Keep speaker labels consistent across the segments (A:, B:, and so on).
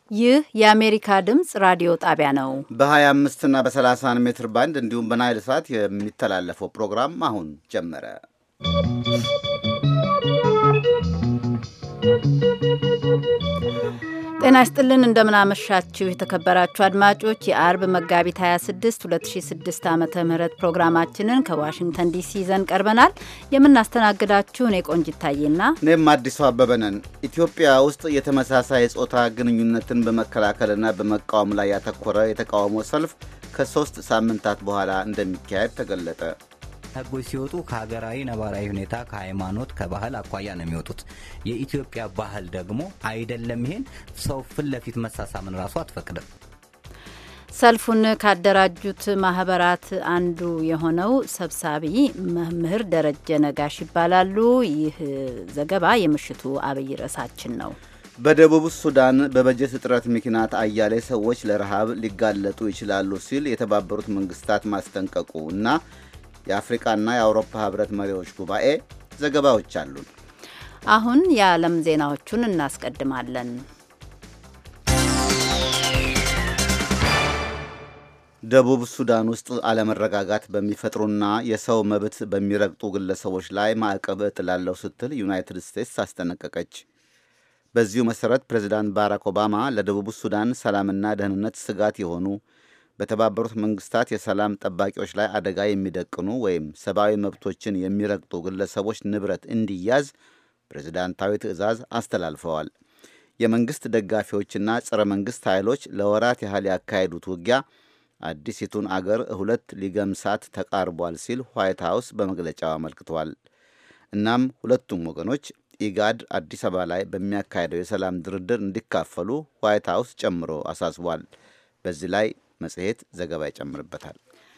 A: ይህ የአሜሪካ ድምፅ ራዲዮ ጣቢያ ነው።
B: በ25 እና በ31 ሜትር ባንድ እንዲሁም በናይል ሰዓት የሚተላለፈው ፕሮግራም አሁን ጀመረ።
A: ጤና ይስጥልን፣ እንደምናመሻችሁ የተከበራችሁ አድማጮች የአርብ መጋቢት 26 2006 ዓ ም ፕሮግራማችንን ከዋሽንግተን ዲሲ ይዘን ቀርበናል። የምናስተናግዳችሁ እኔ ቆንጂት ታዬና
B: እኔም አዲሱ አበበ ነን። ኢትዮጵያ ውስጥ የተመሳሳይ ጾታ ግንኙነትን በመከላከልና በመቃወም ላይ ያተኮረ የተቃውሞ ሰልፍ ከሶስት ሳምንታት በኋላ እንደሚካሄድ ተገለጠ።
C: ህጎች ሲወጡ ከሀገራዊ ነባራዊ ሁኔታ ከሃይማኖት፣ ከባህል አኳያ ነው የሚወጡት። የኢትዮጵያ ባህል ደግሞ አይደለም። ይሄን ሰው ፊት ለፊት መሳሳምን ራሱ አትፈቅድም።
A: ሰልፉን ካደራጁት ማህበራት አንዱ የሆነው ሰብሳቢ መምህር ደረጀ ነጋሽ ይባላሉ። ይህ ዘገባ የምሽቱ አብይ ርዕሳችን ነው።
B: በደቡብ ሱዳን በበጀት እጥረት ምክንያት አያሌ ሰዎች ለረሃብ ሊጋለጡ ይችላሉ ሲል የተባበሩት መንግስታት ማስጠንቀቁ እና የአፍሪቃና የአውሮፓ ህብረት መሪዎች ጉባኤ ዘገባዎች አሉን።
A: አሁን የዓለም ዜናዎቹን እናስቀድማለን።
B: ደቡብ ሱዳን ውስጥ አለመረጋጋት በሚፈጥሩና የሰው መብት በሚረግጡ ግለሰቦች ላይ ማዕቀብ እጥላለሁ ስትል ዩናይትድ ስቴትስ አስጠነቀቀች። በዚሁ መሠረት ፕሬዚዳንት ባራክ ኦባማ ለደቡብ ሱዳን ሰላምና ደህንነት ስጋት የሆኑ በተባበሩት መንግስታት የሰላም ጠባቂዎች ላይ አደጋ የሚደቅኑ ወይም ሰብአዊ መብቶችን የሚረግጡ ግለሰቦች ንብረት እንዲያዝ ፕሬዝዳንታዊ ትዕዛዝ አስተላልፈዋል። የመንግስት ደጋፊዎችና ጸረ መንግስት ኃይሎች ለወራት ያህል ያካሄዱት ውጊያ አዲሲቱን አገር ሁለት ሊገምሳት ተቃርቧል ሲል ዋይት ሀውስ በመግለጫው አመልክቷል። እናም ሁለቱም ወገኖች ኢጋድ አዲስ አበባ ላይ በሚያካሄደው የሰላም ድርድር እንዲካፈሉ ዋይት ሀውስ ጨምሮ አሳስቧል። በዚህ ላይ መጽሔት ዘገባ ይጨምርበታል።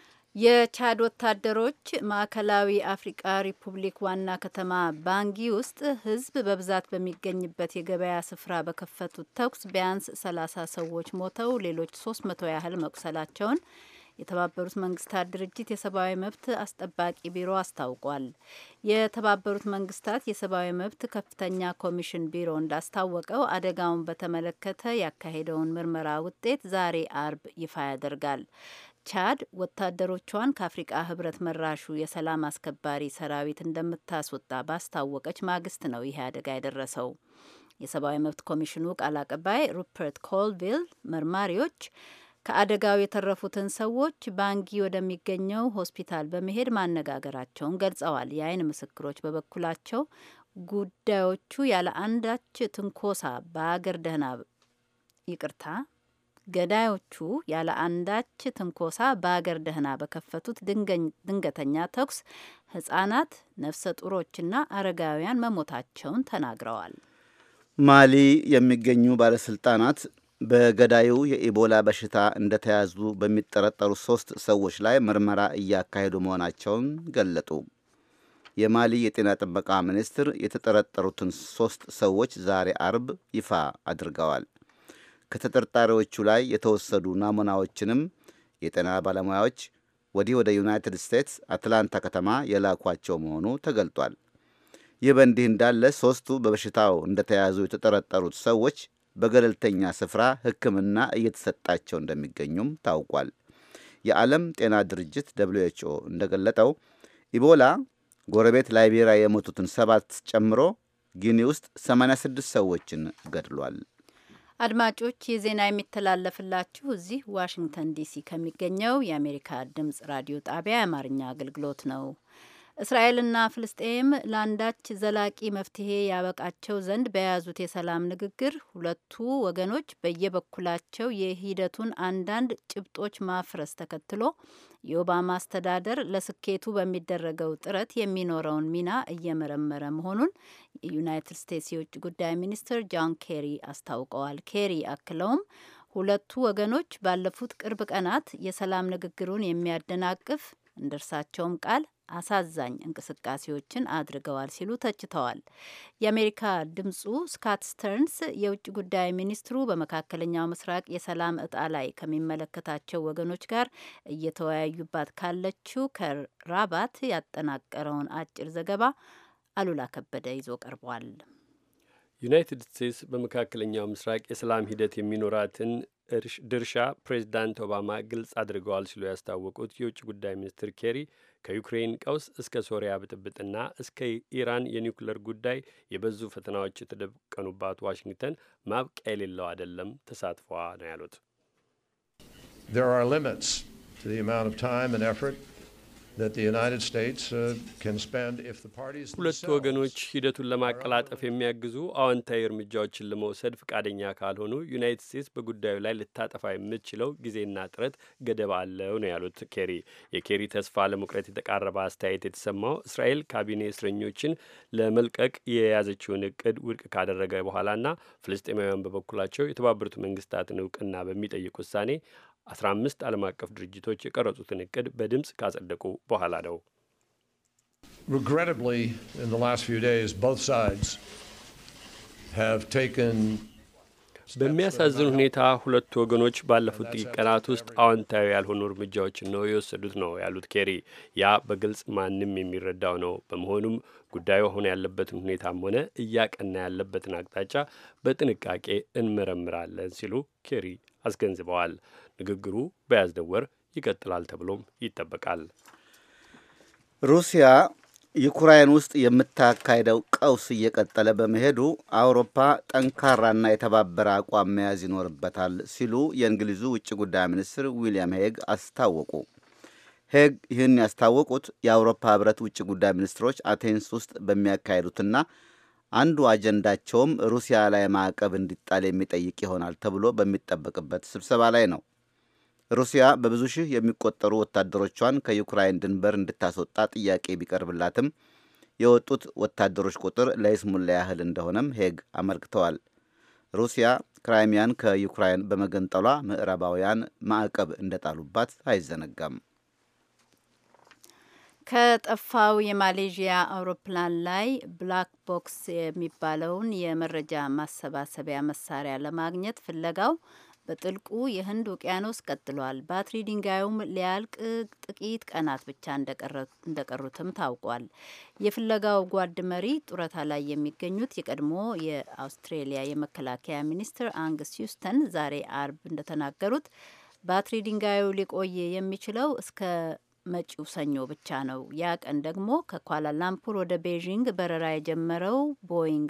A: የቻድ ወታደሮች ማዕከላዊ አፍሪቃ ሪፑብሊክ ዋና ከተማ ባንጊ ውስጥ ሕዝብ በብዛት በሚገኝበት የገበያ ስፍራ በከፈቱት ተኩስ ቢያንስ ሰላሳ ሰዎች ሞተው ሌሎች ሶስት መቶ ያህል መቁሰላቸውን የተባበሩት መንግስታት ድርጅት የሰብአዊ መብት አስጠባቂ ቢሮ አስታውቋል። የተባበሩት መንግስታት የሰብአዊ መብት ከፍተኛ ኮሚሽን ቢሮ እንዳስታወቀው አደጋውን በተመለከተ ያካሄደውን ምርመራ ውጤት ዛሬ አርብ ይፋ ያደርጋል። ቻድ ወታደሮቿን ከአፍሪቃ ህብረት መራሹ የሰላም አስከባሪ ሰራዊት እንደምታስወጣ ባስታወቀች ማግስት ነው ይሄ አደጋ የደረሰው። የሰብአዊ መብት ኮሚሽኑ ቃል አቀባይ ሩፐርት ኮልቪል መርማሪዎች ከአደጋው የተረፉትን ሰዎች ባንጊ ወደሚገኘው ሆስፒታል በመሄድ ማነጋገራቸውን ገልጸዋል። የአይን ምስክሮች በበኩላቸው ጉዳዮቹ ያለ አንዳች ትንኮሳ በአገር ደህና ይቅርታ ገዳዮቹ ያለ አንዳች ትንኮሳ በአገር ደህና በከፈቱት ድንገተኛ ተኩስ ህጻናት፣ ነፍሰ ጡሮችና አረጋውያን መሞታቸውን ተናግረዋል።
B: ማሊ የሚገኙ ባለስልጣናት በገዳዩ የኢቦላ በሽታ እንደተያዙ በሚጠረጠሩ ሶስት ሰዎች ላይ ምርመራ እያካሄዱ መሆናቸውን ገለጡ። የማሊ የጤና ጥበቃ ሚኒስትር የተጠረጠሩትን ሶስት ሰዎች ዛሬ አርብ ይፋ አድርገዋል። ከተጠርጣሪዎቹ ላይ የተወሰዱ ናሙናዎችንም የጤና ባለሙያዎች ወዲህ ወደ ዩናይትድ ስቴትስ አትላንታ ከተማ የላኳቸው መሆኑ ተገልጧል። ይህ በእንዲህ እንዳለ ሶስቱ በበሽታው እንደተያዙ የተጠረጠሩት ሰዎች በገለልተኛ ስፍራ ሕክምና እየተሰጣቸው እንደሚገኙም ታውቋል። የዓለም ጤና ድርጅት ደብሊው ኤች ኦ እንደገለጠው ኢቦላ ጎረቤት ላይቤሪያ የሞቱትን ሰባት ጨምሮ ጊኒ ውስጥ 86 ሰዎችን ገድሏል።
A: አድማጮች ይህ ዜና የሚተላለፍላችሁ እዚህ ዋሽንግተን ዲሲ ከሚገኘው የአሜሪካ ድምጽ ራዲዮ ጣቢያ የአማርኛ አገልግሎት ነው። እስራኤልና ፍልስጤም ለአንዳች ዘላቂ መፍትሄ ያበቃቸው ዘንድ በያዙት የሰላም ንግግር ሁለቱ ወገኖች በየበኩላቸው የሂደቱን አንዳንድ ጭብጦች ማፍረስ ተከትሎ የኦባማ አስተዳደር ለስኬቱ በሚደረገው ጥረት የሚኖረውን ሚና እየመረመረ መሆኑን የዩናይትድ ስቴትስ የውጭ ጉዳይ ሚኒስትር ጆን ኬሪ አስታውቀዋል። ኬሪ አክለውም ሁለቱ ወገኖች ባለፉት ቅርብ ቀናት የሰላም ንግግሩን የሚያደናቅፍ እንደ እርሳቸውም ቃል አሳዛኝ እንቅስቃሴዎችን አድርገዋል ሲሉ ተችተዋል። የአሜሪካ ድምጹ ስካት ስተርንስ የውጭ ጉዳይ ሚኒስትሩ በመካከለኛው ምስራቅ የሰላም እጣ ላይ ከሚመለከታቸው ወገኖች ጋር እየተወያዩባት ካለችው ከራባት ያጠናቀረውን አጭር ዘገባ አሉላ ከበደ ይዞ ቀርቧል።
D: ዩናይትድ ስቴትስ በመካከለኛው ምስራቅ የሰላም ሂደት የሚኖራትን ድርሻ ፕሬዚዳንት ኦባማ ግልጽ አድርገዋል ሲሉ ያስታወቁት የውጭ ጉዳይ ሚኒስትር ኬሪ ከዩክሬን ቀውስ እስከ ሶሪያ ብጥብጥና እስከ ኢራን የኒውክሌር ጉዳይ የበዙ ፈተናዎች የተደቀኑባት ዋሽንግተን ማብቂያ የሌለው አይደለም ተሳትፏ ነው ያሉት።
E: There are limits to the amount of time and effort
D: ሁለቱ ወገኖች ሂደቱን ለማቀላጠፍ የሚያግዙ አዎንታዊ እርምጃዎችን ለመውሰድ ፈቃደኛ ካልሆኑ ዩናይትድ ስቴትስ በጉዳዩ ላይ ልታጠፋ የምትችለው ጊዜና ጥረት ገደብ አለው ነው ያሉት ኬሪ። የኬሪ ተስፋ ለመቁረጥ የተቃረበ አስተያየት የተሰማው እስራኤል ካቢኔ እስረኞችን ለመልቀቅ የያዘችውን እቅድ ውድቅ ካደረገ በኋላና ፍልስጤማውያን በበኩላቸው የተባበሩት መንግስታትን እውቅና በሚጠይቅ ውሳኔ አስራ አምስት ዓለም አቀፍ ድርጅቶች የቀረጹትን እቅድ በድምፅ ካጸደቁ በኋላ ነው።
E: Regrettably, in the last few days, both sides have taken
D: በሚያሳዝን ሁኔታ ሁለቱ ወገኖች ባለፉት ጥቂት ቀናት ውስጥ አዎንታዊ ያልሆኑ እርምጃዎችን ነው የወሰዱት ነው ያሉት ኬሪ። ያ በግልጽ ማንም የሚረዳው ነው። በመሆኑም ጉዳዩ አሁን ያለበትን ሁኔታም ሆነ እያቀና ያለበትን አቅጣጫ በጥንቃቄ እንመረምራለን ሲሉ ኬሪ አስገንዝበዋል። ንግግሩ በያዝነው ወር ይቀጥላል ተብሎም ይጠበቃል።
B: ሩሲያ ዩክራይን ውስጥ የምታካሄደው ቀውስ እየቀጠለ በመሄዱ አውሮፓ ጠንካራና የተባበረ አቋም መያዝ ይኖርበታል ሲሉ የእንግሊዙ ውጭ ጉዳይ ሚኒስትር ዊልያም ሄግ አስታወቁ። ሄግ ይህን ያስታወቁት የአውሮፓ ሕብረት ውጭ ጉዳይ ሚኒስትሮች አቴንስ ውስጥ በሚያካሄዱትና አንዱ አጀንዳቸውም ሩሲያ ላይ ማዕቀብ እንዲጣል የሚጠይቅ ይሆናል ተብሎ በሚጠበቅበት ስብሰባ ላይ ነው። ሩሲያ በብዙ ሺህ የሚቆጠሩ ወታደሮቿን ከዩክራይን ድንበር እንድታስወጣ ጥያቄ ቢቀርብላትም የወጡት ወታደሮች ቁጥር ለይስሙላ ያህል እንደሆነም ሄግ አመልክተዋል። ሩሲያ ክራይሚያን ከዩክራይን በመገንጠሏ ምዕራባውያን ማዕቀብ እንደጣሉባት አይዘነጋም።
A: ከጠፋው የማሌዥያ አውሮፕላን ላይ ብላክ ቦክስ የሚባለውን የመረጃ ማሰባሰቢያ መሳሪያ ለማግኘት ፍለጋው በጥልቁ የህንድ ውቅያኖስ ቀጥሏል። ባትሪ ድንጋዩም ሊያልቅ ጥቂት ቀናት ብቻ እንደቀሩትም ታውቋል። የፍለጋው ጓድ መሪ ጡረታ ላይ የሚገኙት የቀድሞ የአውስትሬሊያ የመከላከያ ሚኒስትር አንግስ ሂውስተን ዛሬ አርብ እንደተናገሩት ባትሪ ድንጋዩ ሊቆይ የሚችለው እስከ መጪው ሰኞ ብቻ ነው። ያ ቀን ደግሞ ከኳላላምፑር ወደ ቤዥንግ በረራ የጀመረው ቦይንግ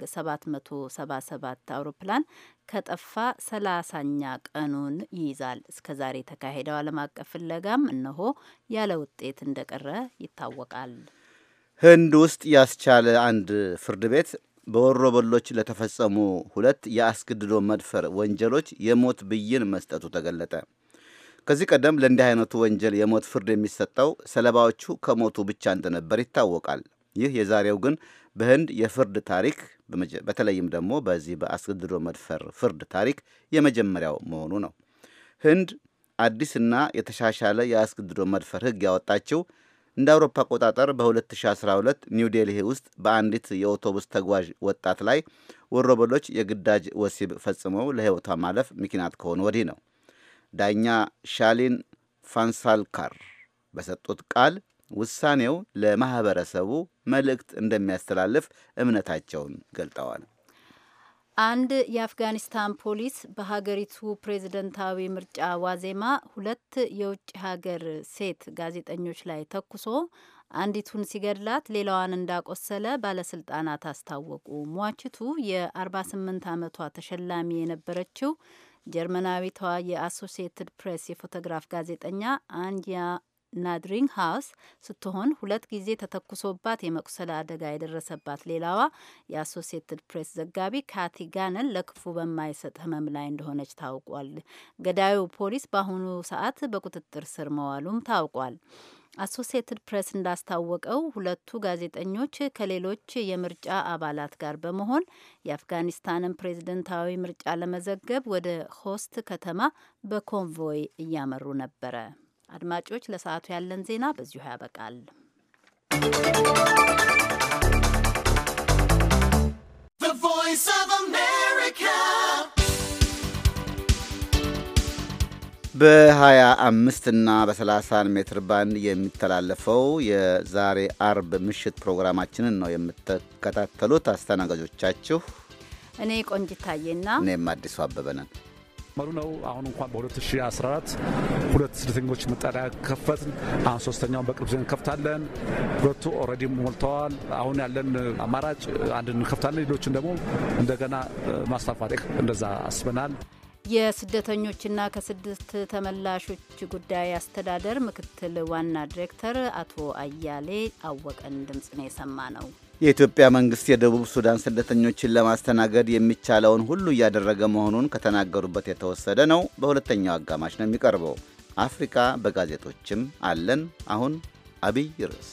A: 777 አውሮፕላን ከጠፋ ሰላሳኛ ቀኑን ይይዛል። እስከ ዛሬ የተካሄደው ዓለም አቀፍ ፍለጋም እነሆ ያለ ውጤት እንደቀረ ይታወቃል።
B: ህንድ ውስጥ ያስቻለ አንድ ፍርድ ቤት በወሮበሎች ለተፈጸሙ ሁለት የአስገድዶ መድፈር ወንጀሎች የሞት ብይን መስጠቱ ተገለጠ። ከዚህ ቀደም ለእንዲህ አይነቱ ወንጀል የሞት ፍርድ የሚሰጠው ሰለባዎቹ ከሞቱ ብቻ እንደነበር ይታወቃል። ይህ የዛሬው ግን በህንድ የፍርድ ታሪክ በተለይም ደግሞ በዚህ በአስገድዶ መድፈር ፍርድ ታሪክ የመጀመሪያው መሆኑ ነው። ህንድ አዲስና የተሻሻለ የአስገድዶ መድፈር ህግ ያወጣችው እንደ አውሮፓ አቆጣጠር በ2012 ኒው ዴልሂ ውስጥ በአንዲት የአውቶቡስ ተጓዥ ወጣት ላይ ወሮበሎች የግዳጅ ወሲብ ፈጽመው ለህይወቷ ማለፍ ምክንያት ከሆኑ ወዲህ ነው። ዳኛ ሻሊን ፋንሳልካር በሰጡት ቃል ውሳኔው ለማህበረሰቡ መልእክት እንደሚያስተላልፍ እምነታቸውን ገልጠዋል።
A: አንድ የአፍጋኒስታን ፖሊስ በሀገሪቱ ፕሬዝደንታዊ ምርጫ ዋዜማ ሁለት የውጭ ሀገር ሴት ጋዜጠኞች ላይ ተኩሶ አንዲቱን ሲገድላት ሌላዋን እንዳቆሰለ ባለስልጣናት አስታወቁ። ሟችቱ የ48 ዓመቷ ተሸላሚ የነበረችው ጀርመናዊቷ የአሶሲየትድ ፕሬስ የፎቶግራፍ ጋዜጠኛ አንያ ናድሪንግ ሃውስ ስትሆን ሁለት ጊዜ ተተኩሶባት የመቁሰል አደጋ የደረሰባት ሌላዋ የአሶሲየትድ ፕሬስ ዘጋቢ ካቲ ጋነን ለክፉ በማይሰጥ ሕመም ላይ እንደሆነች ታውቋል። ገዳዩ ፖሊስ በአሁኑ ሰዓት በቁጥጥር ስር መዋሉም ታውቋል። አሶሲየትድ ፕሬስ እንዳስታወቀው ሁለቱ ጋዜጠኞች ከሌሎች የምርጫ አባላት ጋር በመሆን የአፍጋኒስታንን ፕሬዝደንታዊ ምርጫ ለመዘገብ ወደ ሆስት ከተማ በኮንቮይ እያመሩ ነበረ። አድማጮች፣ ለሰዓቱ ያለን ዜና በዚሁ ያበቃል።
B: በ25 እና በ30 ሜትር ባንድ የሚተላለፈው የዛሬ አርብ ምሽት ፕሮግራማችንን ነው የምትከታተሉት። አስተናጋጆቻችሁ
A: እኔ ቆንጅታዬና
B: እኔም አዲሱ አበበ ነን።
F: መሩ ነው። አሁን እንኳን በ2014 ሁለት ስደተኞች መጠለያ ከፈትን። አሁን ሶስተኛውን በቅርብ ጊዜ እንከፍታለን። ሁለቱ ኦልሬዲ ሞልተዋል። አሁን ያለን አማራጭ አንድ እንከፍታለን፣ ሌሎችን ደግሞ እንደገና ማስፋፋት እንደዛ አስበናል።
A: የስደተኞችና ከስደት ተመላሾች ጉዳይ አስተዳደር ምክትል ዋና ዲሬክተር አቶ አያሌ አወቀን ድምፅ ነው የሰማ ነው።
B: የኢትዮጵያ መንግስት የደቡብ ሱዳን ስደተኞችን ለማስተናገድ የሚቻለውን ሁሉ እያደረገ መሆኑን ከተናገሩበት የተወሰደ ነው። በሁለተኛው አጋማሽ ነው የሚቀርበው። አፍሪካ በጋዜጦችም አለን። አሁን አብይ ርዕስ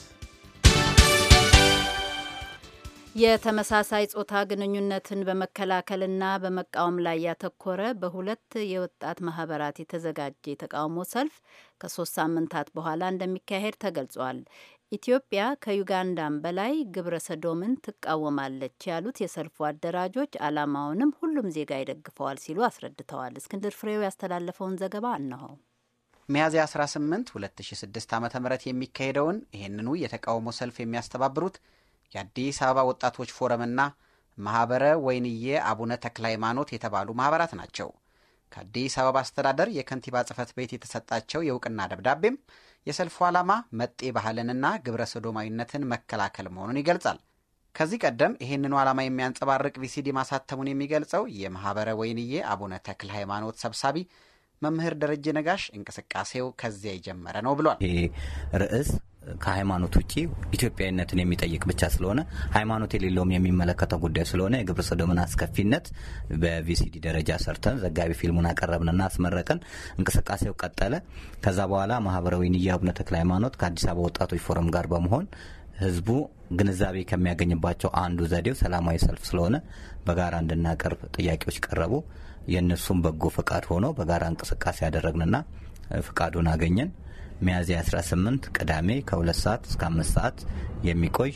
A: የተመሳሳይ ጾታ ግንኙነትን በመከላከልና በመቃወም ላይ ያተኮረ በሁለት የወጣት ማህበራት የተዘጋጀ የተቃውሞ ሰልፍ ከሶስት ሳምንታት በኋላ እንደሚካሄድ ተገልጿል። ኢትዮጵያ ከዩጋንዳም በላይ ግብረ ሰዶምን ትቃወማለች ያሉት የሰልፉ አደራጆች ዓላማውንም ሁሉም ዜጋ ይደግፈዋል ሲሉ አስረድተዋል። እስክንድር ፍሬው ያስተላለፈውን ዘገባ እነሆ።
G: ሚያዝያ 18 2006 ዓ ም የሚካሄደውን ይህንኑ የተቃውሞ ሰልፍ የሚያስተባብሩት የአዲስ አበባ ወጣቶች ፎረምና ማኅበረ ወይንዬ አቡነ ተክለ ሃይማኖት የተባሉ ማኅበራት ናቸው። ከአዲስ አበባ አስተዳደር የከንቲባ ጽሕፈት ቤት የተሰጣቸው የእውቅና ደብዳቤም የሰልፉ ዓላማ መጤ ባህልንና ግብረ ሰዶማዊነትን መከላከል መሆኑን ይገልጻል። ከዚህ ቀደም ይህንኑ ዓላማ የሚያንጸባርቅ ቪሲዲ ማሳተሙን የሚገልጸው የማኅበረ ወይንዬ አቡነ ተክለ ሃይማኖት ሰብሳቢ መምህር ደረጀ ነጋሽ እንቅስቃሴው ከዚያ የጀመረ ነው ብሏል።
C: ይሄ ርዕስ ከሃይማኖት ውጭ ኢትዮጵያዊነትን የሚጠይቅ ብቻ ስለሆነ ሃይማኖት የሌለውም የሚመለከተው ጉዳይ ስለሆነ የግብረ ሰዶምን አስከፊነት በቪሲዲ ደረጃ ሰርተን ዘጋቢ ፊልሙን አቀረብንና አስመረቅን። እንቅስቃሴው ቀጠለ። ከዛ በኋላ ማህበራዊ ንያ አቡነ ተክለ ሃይማኖት ከአዲስ አበባ ወጣቶች ፎረም ጋር በመሆን ህዝቡ ግንዛቤ ከሚያገኝባቸው አንዱ ዘዴው ሰላማዊ ሰልፍ ስለሆነ በጋራ እንድናቀርብ ጥያቄዎች ቀረቡ። የእነሱም በጎ ፈቃድ ሆኖ በጋራ እንቅስቃሴ ያደረግንና ፍቃዱን አገኘን። ሚያዝያ 18 ቅዳሜ ከሁለት ሰዓት እስከ አምስት ሰዓት የሚቆይ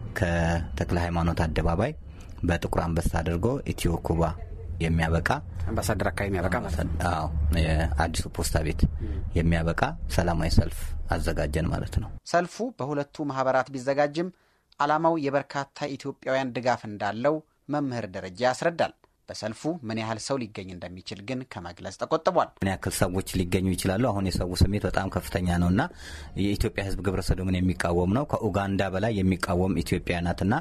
C: ከተክለ ሃይማኖት አደባባይ በጥቁር አንበሳ አድርጎ ኢትዮ ኩባ የሚያበቃ
G: አምባሳደር አካባቢ የሚያበቃ
C: አዎ የአዲሱ ፖስታ ቤት የሚያበቃ ሰላማዊ ሰልፍ አዘጋጀን ማለት ነው።
G: ሰልፉ በሁለቱ ማህበራት ቢዘጋጅም ዓላማው የበርካታ ኢትዮጵያውያን ድጋፍ እንዳለው መምህር ደረጃ ያስረዳል። በሰልፉ ምን ያህል ሰው ሊገኝ እንደሚችል ግን ከመግለጽ ተቆጥቧል።
C: ምን ያክል ሰዎች ሊገኙ ይችላሉ? አሁን የሰው ስሜት በጣም ከፍተኛ ነው እና የኢትዮጵያ ሕዝብ ግብረ ሰዶምን የሚቃወም ነው። ከኡጋንዳ በላይ የሚቃወም ኢትዮጵያ ናትና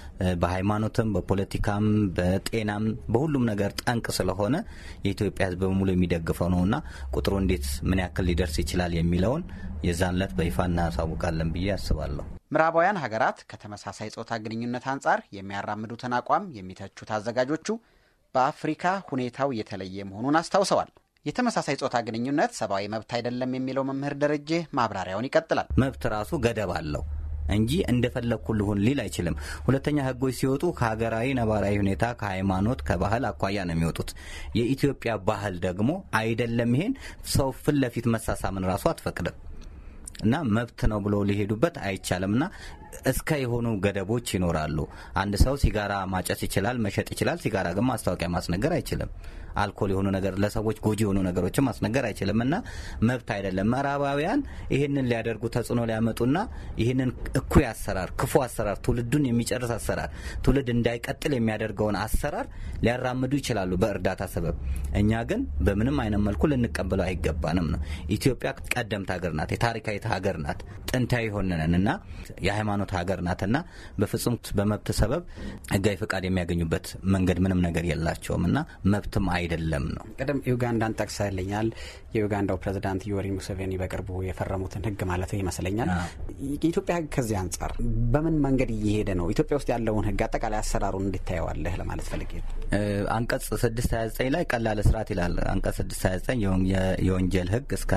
C: በሃይማኖትም፣ በፖለቲካም፣ በጤናም በሁሉም ነገር ጠንቅ ስለሆነ የኢትዮጵያ ሕዝብ በሙሉ የሚደግፈው ነው እና ቁጥሩ እንዴት ምን ያክል ሊደርስ ይችላል የሚለውን የዛን ዕለት በይፋ እናሳውቃለን ብዬ አስባለሁ።
G: ምዕራባውያን ሀገራት ከተመሳሳይ ጾታ ግንኙነት አንጻር የሚያራምዱትን አቋም የሚተቹት አዘጋጆቹ በአፍሪካ ሁኔታው የተለየ መሆኑን አስታውሰዋል። የተመሳሳይ ጾታ ግንኙነት ሰብአዊ መብት አይደለም የሚለው መምህር ደረጀ ማብራሪያውን ይቀጥላል።
C: መብት ራሱ ገደብ አለው እንጂ እንደፈለግኩ ልሁን ሊል አይችልም። ሁለተኛ ህጎች ሲወጡ ከሀገራዊ ነባራዊ ሁኔታ፣ ከሃይማኖት፣ ከባህል አኳያ ነው የሚወጡት። የኢትዮጵያ ባህል ደግሞ አይደለም ይሄን ሰው ፊት ለፊት መሳሳምን ራሱ አትፈቅድም እና መብት ነው ብሎ ሊሄዱበት አይቻልም እና እስከ የሆኑ ገደቦች ይኖራሉ። አንድ ሰው ሲጋራ ማጨስ ይችላል፣ መሸጥ ይችላል። ሲጋራ ግን ማስታወቂያ ማስነገር አይችልም። አልኮል የሆኑ ነገር ለሰዎች ጎጂ የሆኑ ነገሮችን ማስነገር አይችልም እና መብት አይደለም። ምዕራባውያን ይህንን ሊያደርጉ ተጽዕኖ ሊያመጡና ይህንን እኩይ አሰራር፣ ክፉ አሰራር፣ ትውልዱን የሚጨርስ አሰራር፣ ትውልድ እንዳይቀጥል የሚያደርገውን አሰራር ሊያራምዱ ይችላሉ በእርዳታ ሰበብ። እኛ ግን በምንም አይነት መልኩ ልንቀበለው አይገባንም ነው። ኢትዮጵያ ቀደምት ሀገር ናት፣ የታሪካዊት ሀገር ናት፣ ጥንታዊ ሆነን እና የሃይማኖት ሀገር ናትና በፍጹም በመብት ሰበብ ህጋዊ ፈቃድ የሚያገኙበት መንገድ ምንም ነገር የላቸውም እና መብትም አይደለም ነው።
G: ቅድም ዩጋንዳን ጠቅሰልኛል። የዩጋንዳው ፕሬዚዳንት ዮዌሪ ሙሴቬኒ በቅርቡ የፈረሙትን ህግ ማለት ይመስለኛል። የኢትዮጵያ ህግ ከዚህ አንጻር በምን መንገድ እየሄደ ነው? ኢትዮጵያ ውስጥ ያለውን ህግ አጠቃላይ አሰራሩን እንድታየዋለህ ለማለት ፈልጌ ነው።
C: አንቀጽ 629 ላይ ቀላል እስራት ይላል። አንቀጽ 629 የወንጀል ህግ እስከ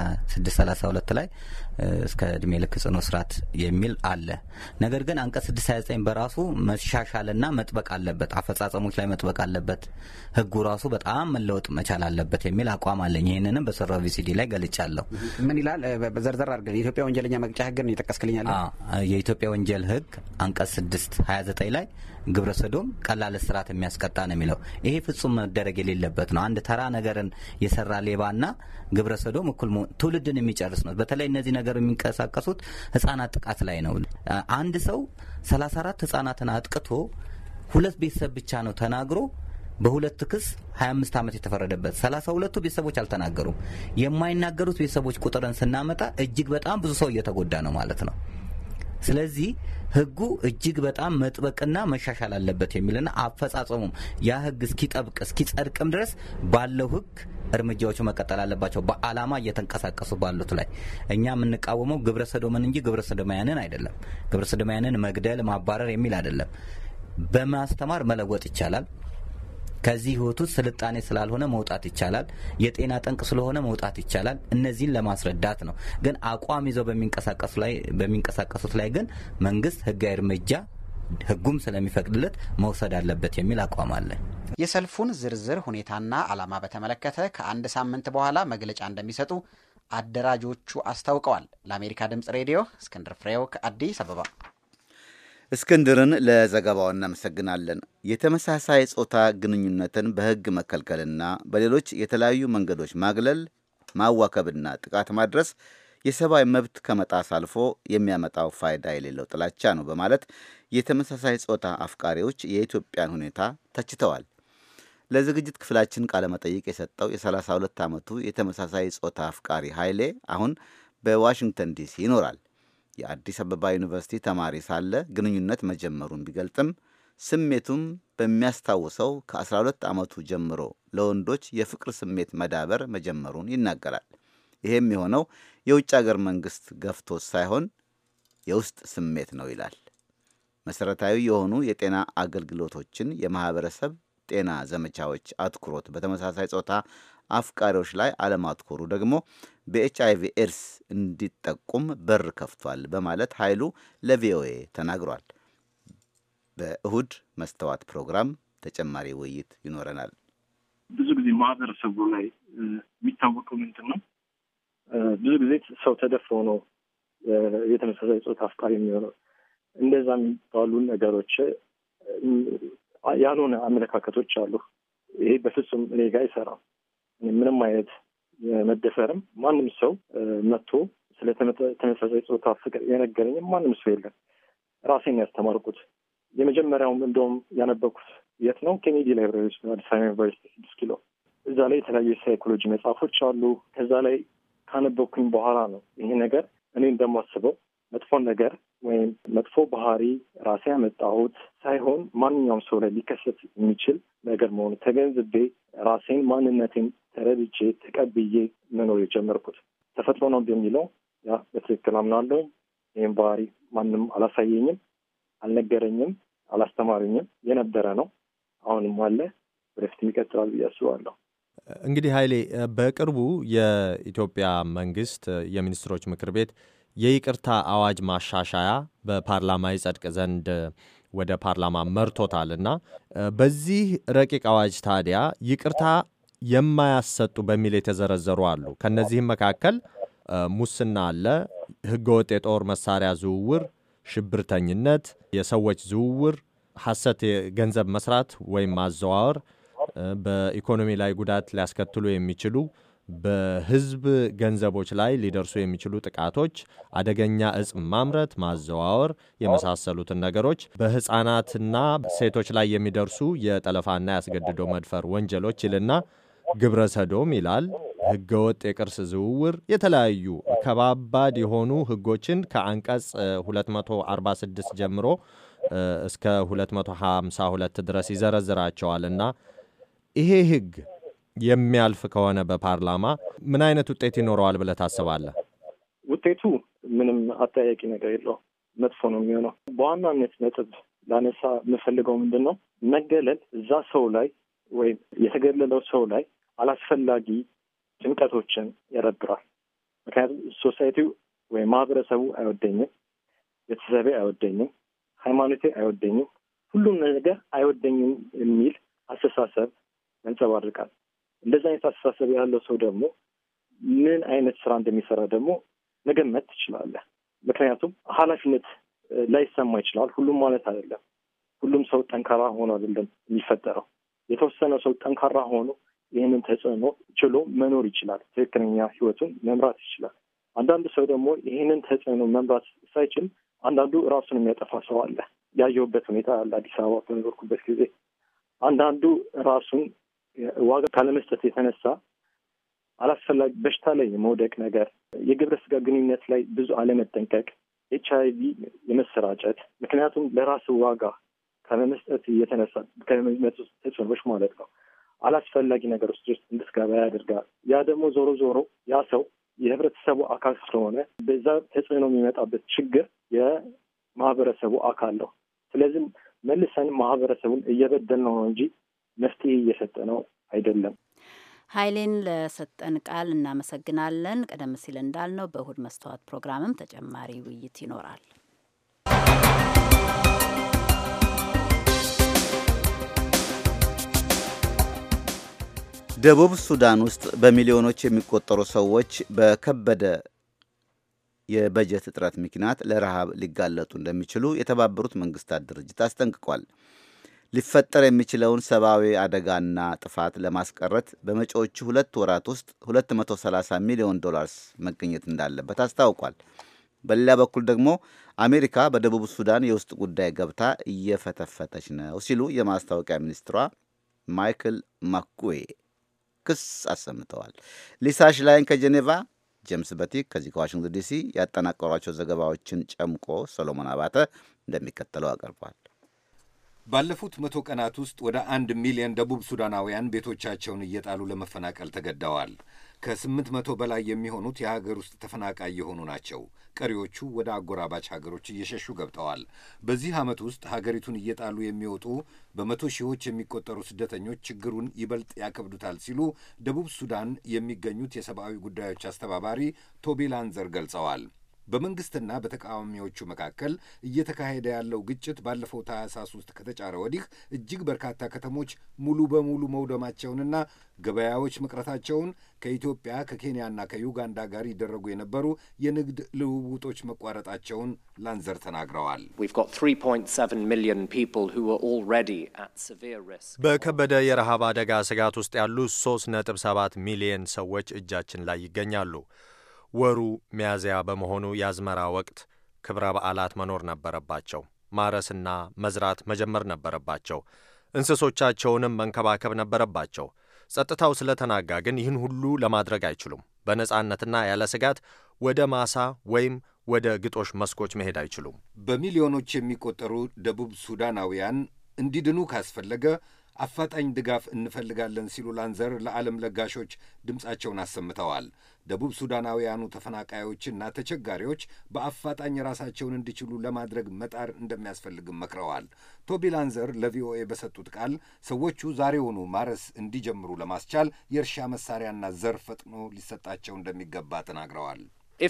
C: 632 ላይ እስከ እድሜ ልክ ጽኑ እስራት የሚል አለ። ነገር ግን አንቀጽ 629 በራሱ መሻሻልና መጥበቅ አለበት፣ አፈጻጸሞች ላይ መጥበቅ አለበት፣ ህጉ ራሱ በጣም መለወጥ መቻል አለበት የሚል አቋም አለኝ። ይህንንም በሰራው ቪሲዲ ላይ ገልጫለሁ።
G: ምን ይላል? ዘርዘር አድርገን የኢትዮጵያ ወንጀለኛ መቅጫ ህግን እየጠቀስክልኛለ።
C: የኢትዮጵያ ወንጀል ህግ አንቀጽ 629 ላይ ግብረ ሰዶም ቀላል እስራት የሚያስቀጣ ነው የሚለው። ይሄ ፍጹም መደረግ የሌለበት ነው። አንድ ተራ ነገርን የሰራ ሌባና ግብረ ሰዶም እኩል ትውልድን የሚጨርስ ነው። በተለይ እነዚህ ነገር የሚንቀሳቀሱት ህጻናት ጥቃት ላይ ነው። አንድ ሰው 34 ህጻናትን አጥቅቶ ሁለት ቤተሰብ ብቻ ነው ተናግሮ በሁለት ክስ 25 ዓመት የተፈረደበት 32ቱ ቤተሰቦች አልተናገሩም። የማይናገሩት ቤተሰቦች ቁጥርን ስናመጣ እጅግ በጣም ብዙ ሰው እየተጎዳ ነው ማለት ነው። ስለዚህ ህጉ እጅግ በጣም መጥበቅና መሻሻል አለበት የሚልና አፈጻጸሙም ያ ህግ እስኪጠብቅ እስኪጸድቅም ድረስ ባለው ህግ እርምጃዎቹ መቀጠል አለባቸው። በዓላማ እየተንቀሳቀሱ ባሉት ላይ እኛ የምንቃወመው ግብረ ሰዶምን እንጂ ግብረ ሰዶማያንን አይደለም። ግብረ ሰዶማያንን መግደል፣ ማባረር የሚል አይደለም። በማስተማር መለወጥ ይቻላል። ከዚህ ህይወት ውስጥ ስልጣኔ ስላልሆነ መውጣት ይቻላል። የጤና ጠንቅ ስለሆነ መውጣት ይቻላል። እነዚህን ለማስረዳት ነው። ግን አቋም ይዘው በሚንቀሳቀሱት ላይ ግን መንግስት ህጋዊ እርምጃ ህጉም ስለሚፈቅድለት መውሰድ አለበት የሚል አቋም አለ።
G: የሰልፉን ዝርዝር ሁኔታና ዓላማ በተመለከተ ከአንድ ሳምንት በኋላ መግለጫ እንደሚሰጡ አደራጆቹ አስታውቀዋል። ለአሜሪካ ድምጽ ሬዲዮ እስክንድር ፍሬው ከአዲስ አበባ።
B: እስክንድርን ለዘገባው እናመሰግናለን። የተመሳሳይ ጾታ ግንኙነትን በህግ መከልከልና በሌሎች የተለያዩ መንገዶች ማግለል፣ ማዋከብና ጥቃት ማድረስ የሰብአዊ መብት ከመጣስ አልፎ የሚያመጣው ፋይዳ የሌለው ጥላቻ ነው በማለት የተመሳሳይ ጾታ አፍቃሪዎች የኢትዮጵያን ሁኔታ ተችተዋል። ለዝግጅት ክፍላችን ቃለመጠይቅ የሰጠው የ32 ዓመቱ የተመሳሳይ ጾታ አፍቃሪ ኃይሌ አሁን በዋሽንግተን ዲሲ ይኖራል። የአዲስ አበባ ዩኒቨርሲቲ ተማሪ ሳለ ግንኙነት መጀመሩን ቢገልጥም ስሜቱም በሚያስታውሰው ከ12 ዓመቱ ጀምሮ ለወንዶች የፍቅር ስሜት መዳበር መጀመሩን ይናገራል። ይሄም የሆነው የውጭ አገር መንግስት ገፍቶት ሳይሆን የውስጥ ስሜት ነው ይላል። መሰረታዊ የሆኑ የጤና አገልግሎቶችን፣ የማህበረሰብ ጤና ዘመቻዎች አትኩሮት በተመሳሳይ ጾታ አፍቃሪዎች ላይ አለማትኮሩ ደግሞ በኤች አይቪ ኤድስ እንዲጠቁም በር ከፍቷል በማለት ኃይሉ ለቪኦኤ ተናግሯል። በእሁድ መስተዋት ፕሮግራም ተጨማሪ ውይይት ይኖረናል።
H: ብዙ ጊዜ ማህበረሰቡ ላይ የሚታወቀው ምንድን ነው? ብዙ ጊዜ ሰው ተደፍሮ ነው የተመሳሳይ ጾታ አፍቃሪ የሚሆነው። እንደዛ የሚባሉ ነገሮች ያልሆነ አመለካከቶች አሉ። ይሄ በፍጹም እኔ ጋር አይሰራም። ምንም አይነት መደፈርም ማንም ሰው መጥቶ ስለ ተመሳሳይ ጾታ ፍቅር የነገረኝም ማንም ሰው የለም። ራሴን ያስተማርኩት የመጀመሪያውም እንደውም ያነበኩት የት ነው? ኬኔዲ ላይብራሪ ውስጥ አዲስ አበባ ዩኒቨርሲቲ ስድስት ኪሎ። እዛ ላይ የተለያዩ የሳይኮሎጂ መጽሐፎች አሉ። ከዛ ላይ ካነበኩኝ በኋላ ነው ይሄ ነገር እኔ እንደማስበው መጥፎን ነገር ወይም መጥፎ ባህሪ ራሴ ያመጣሁት ሳይሆን ማንኛውም ሰው ላይ ሊከሰት የሚችል ነገር መሆኑ ተገንዝቤ ራሴን ማንነቴን ተረድቼ ተቀብዬ መኖር የጀመርኩት ተፈጥሮ ነው በሚለው ያ በትክክል አምናለሁ። ይህም ባህሪ ማንም አላሳየኝም፣ አልነገረኝም፣ አላስተማሩኝም። የነበረ ነው፣ አሁንም አለ፣ ወደፊትም ይቀጥላል ብዬ አስባለሁ።
I: እንግዲህ ኃይሌ በቅርቡ የኢትዮጵያ መንግስት የሚኒስትሮች ምክር ቤት የይቅርታ አዋጅ ማሻሻያ በፓርላማ ይጸድቅ ዘንድ ወደ ፓርላማ መርቶታል እና በዚህ ረቂቅ አዋጅ ታዲያ ይቅርታ የማያሰጡ በሚል የተዘረዘሩ አሉ። ከነዚህም መካከል ሙስና አለ፣ ህገወጥ የጦር መሳሪያ ዝውውር፣ ሽብርተኝነት፣ የሰዎች ዝውውር፣ ሐሰት የገንዘብ መስራት ወይም ማዘዋወር፣ በኢኮኖሚ ላይ ጉዳት ሊያስከትሉ የሚችሉ በህዝብ ገንዘቦች ላይ ሊደርሱ የሚችሉ ጥቃቶች፣ አደገኛ እጽ ማምረት፣ ማዘዋወር የመሳሰሉትን ነገሮች በህፃናትና ሴቶች ላይ የሚደርሱ የጠለፋና ያስገድዶ መድፈር ወንጀሎች ይልና ግብረ ሰዶም ይላል። ህገወጥ የቅርስ ዝውውር፣ የተለያዩ ከባባድ የሆኑ ህጎችን ከአንቀጽ 246 ጀምሮ እስከ 252 ድረስ ይዘረዝራቸዋል እና ይሄ ህግ የሚያልፍ ከሆነ በፓርላማ ምን አይነት ውጤት ይኖረዋል ብለህ ታስባለህ?
H: ውጤቱ ምንም አጠያቂ ነገር የለውም፣ መጥፎ ነው የሚሆነው። በዋናነት ነጥብ ላነሳ የምፈልገው ምንድን ነው መገለል እዛ ሰው ላይ ወይም የተገለለው ሰው ላይ አላስፈላጊ ጭንቀቶችን ያዳብራል። ምክንያቱም ሶሳይቲው ወይም ማህበረሰቡ አይወደኝም፣ ቤተሰቤ አይወደኝም፣ ሃይማኖቴ አይወደኝም፣ ሁሉም ነገር አይወደኝም የሚል አስተሳሰብ ያንጸባርቃል። እንደዚህ አይነት አስተሳሰብ ያለው ሰው ደግሞ ምን አይነት ስራ እንደሚሰራ ደግሞ መገመት ትችላለህ። ምክንያቱም ኃላፊነት ላይሰማ ይችላል። ሁሉም ማለት አይደለም። ሁሉም ሰው ጠንካራ ሆኖ አይደለም የሚፈጠረው። የተወሰነ ሰው ጠንካራ ሆኖ ይህንን ተጽዕኖ ችሎ መኖር ይችላል። ትክክለኛ ህይወቱን መምራት ይችላል። አንዳንዱ ሰው ደግሞ ይህንን ተጽዕኖ መምራት ሳይችል አንዳንዱ ራሱን የሚያጠፋ ሰው አለ። ያየሁበት ሁኔታ አለ። አዲስ አበባ በኖርኩበት ጊዜ አንዳንዱ ራሱን ዋጋ ካለመስጠት የተነሳ አላስፈላጊ በሽታ ላይ የመውደቅ ነገር፣ የግብረ ስጋ ግንኙነት ላይ ብዙ አለመጠንቀቅ፣ ኤች አይ ቪ የመሰራጨት ምክንያቱም ለራሱ ዋጋ ከመመስጠት የተነሳ ከሚመጡ ተጽዕኖች ማለት ነው አላስፈላጊ ነገር ውስጥ ውስጥ እንድትገባ ያደርጋል። ያ ደግሞ ዞሮ ዞሮ ያ ሰው የህብረተሰቡ አካል ስለሆነ በዛ ተጽዕኖ የሚመጣበት ችግር የማህበረሰቡ አካል ነው። ስለዚህም መልሰን ማህበረሰቡን እየበደል ነው እንጂ መፍትሄ እየሰጠ ነው አይደለም።
A: ኃይሌን ለሰጠን ቃል እናመሰግናለን። ቀደም ሲል እንዳልነው በእሁድ መስተዋት ፕሮግራምም ተጨማሪ ውይይት ይኖራል።
B: ደቡብ ሱዳን ውስጥ በሚሊዮኖች የሚቆጠሩ ሰዎች በከበደ የበጀት እጥረት ምክንያት ለረሃብ ሊጋለጡ እንደሚችሉ የተባበሩት መንግስታት ድርጅት አስጠንቅቋል። ሊፈጠር የሚችለውን ሰብአዊ አደጋና ጥፋት ለማስቀረት በመጪዎቹ ሁለት ወራት ውስጥ 230 ሚሊዮን ዶላርስ መገኘት እንዳለበት አስታውቋል። በሌላ በኩል ደግሞ አሜሪካ በደቡብ ሱዳን የውስጥ ጉዳይ ገብታ እየፈተፈተች ነው ሲሉ የማስታወቂያ ሚኒስትሯ ማይክል ማኩዌ ክስ አሰምተዋል። ሊሳሽ ላይን ከጄኔቫ ጄምስ በቲክ ከዚህ ከዋሽንግተን ዲሲ ያጠናቀሯቸው ዘገባዎችን ጨምቆ ሰሎሞን አባተ እንደሚከተለው አቀርቧል።
J: ባለፉት መቶ ቀናት ውስጥ ወደ አንድ ሚሊዮን ደቡብ ሱዳናውያን ቤቶቻቸውን እየጣሉ ለመፈናቀል ተገደዋል። ከስምንት መቶ በላይ የሚሆኑት የሀገር ውስጥ ተፈናቃይ የሆኑ ናቸው። ቀሪዎቹ ወደ አጎራባች ሀገሮች እየሸሹ ገብተዋል። በዚህ ዓመት ውስጥ ሀገሪቱን እየጣሉ የሚወጡ በመቶ ሺዎች የሚቆጠሩ ስደተኞች ችግሩን ይበልጥ ያከብዱታል ሲሉ ደቡብ ሱዳን የሚገኙት የሰብአዊ ጉዳዮች አስተባባሪ ቶቢ ላንዘር ገልጸዋል። በመንግስትና በተቃዋሚዎቹ መካከል እየተካሄደ ያለው ግጭት ባለፈው ታህሳስ ውስጥ ከተጫረ ወዲህ እጅግ በርካታ ከተሞች ሙሉ በሙሉ መውደማቸውንና ገበያዎች መቅረታቸውን ከኢትዮጵያ ከኬንያና ከዩጋንዳ ጋር ይደረጉ የነበሩ የንግድ ልውውጦች መቋረጣቸውን ላንዘር ተናግረዋል።
I: በከበደ የረሃብ አደጋ ስጋት ውስጥ ያሉ 3.7 ሚሊየን ሰዎች እጃችን ላይ ይገኛሉ። ወሩ ሚያዝያ በመሆኑ የአዝመራ ወቅት ክብረ በዓላት መኖር ነበረባቸው። ማረስና መዝራት መጀመር ነበረባቸው። እንስሶቻቸውንም መንከባከብ ነበረባቸው። ጸጥታው ስለተናጋ ግን ይህን ሁሉ ለማድረግ አይችሉም። በነጻነትና ያለ ስጋት ወደ ማሳ ወይም ወደ ግጦሽ መስኮች መሄድ አይችሉም።
J: በሚሊዮኖች የሚቆጠሩ ደቡብ ሱዳናውያን እንዲድኑ ካስፈለገ አፋጣኝ ድጋፍ እንፈልጋለን ሲሉ ላንዘር ለዓለም ለጋሾች ድምፃቸውን አሰምተዋል። ደቡብ ሱዳናውያኑ ተፈናቃዮችና ተቸጋሪዎች በአፋጣኝ ራሳቸውን እንዲችሉ ለማድረግ መጣር እንደሚያስፈልግም መክረዋል። ቶቢ ላንዘር ለቪኦኤ በሰጡት ቃል ሰዎቹ ዛሬውኑ ማረስ እንዲጀምሩ ለማስቻል የእርሻ መሳሪያና ዘር ፈጥኖ ሊሰጣቸው እንደሚገባ ተናግረዋል።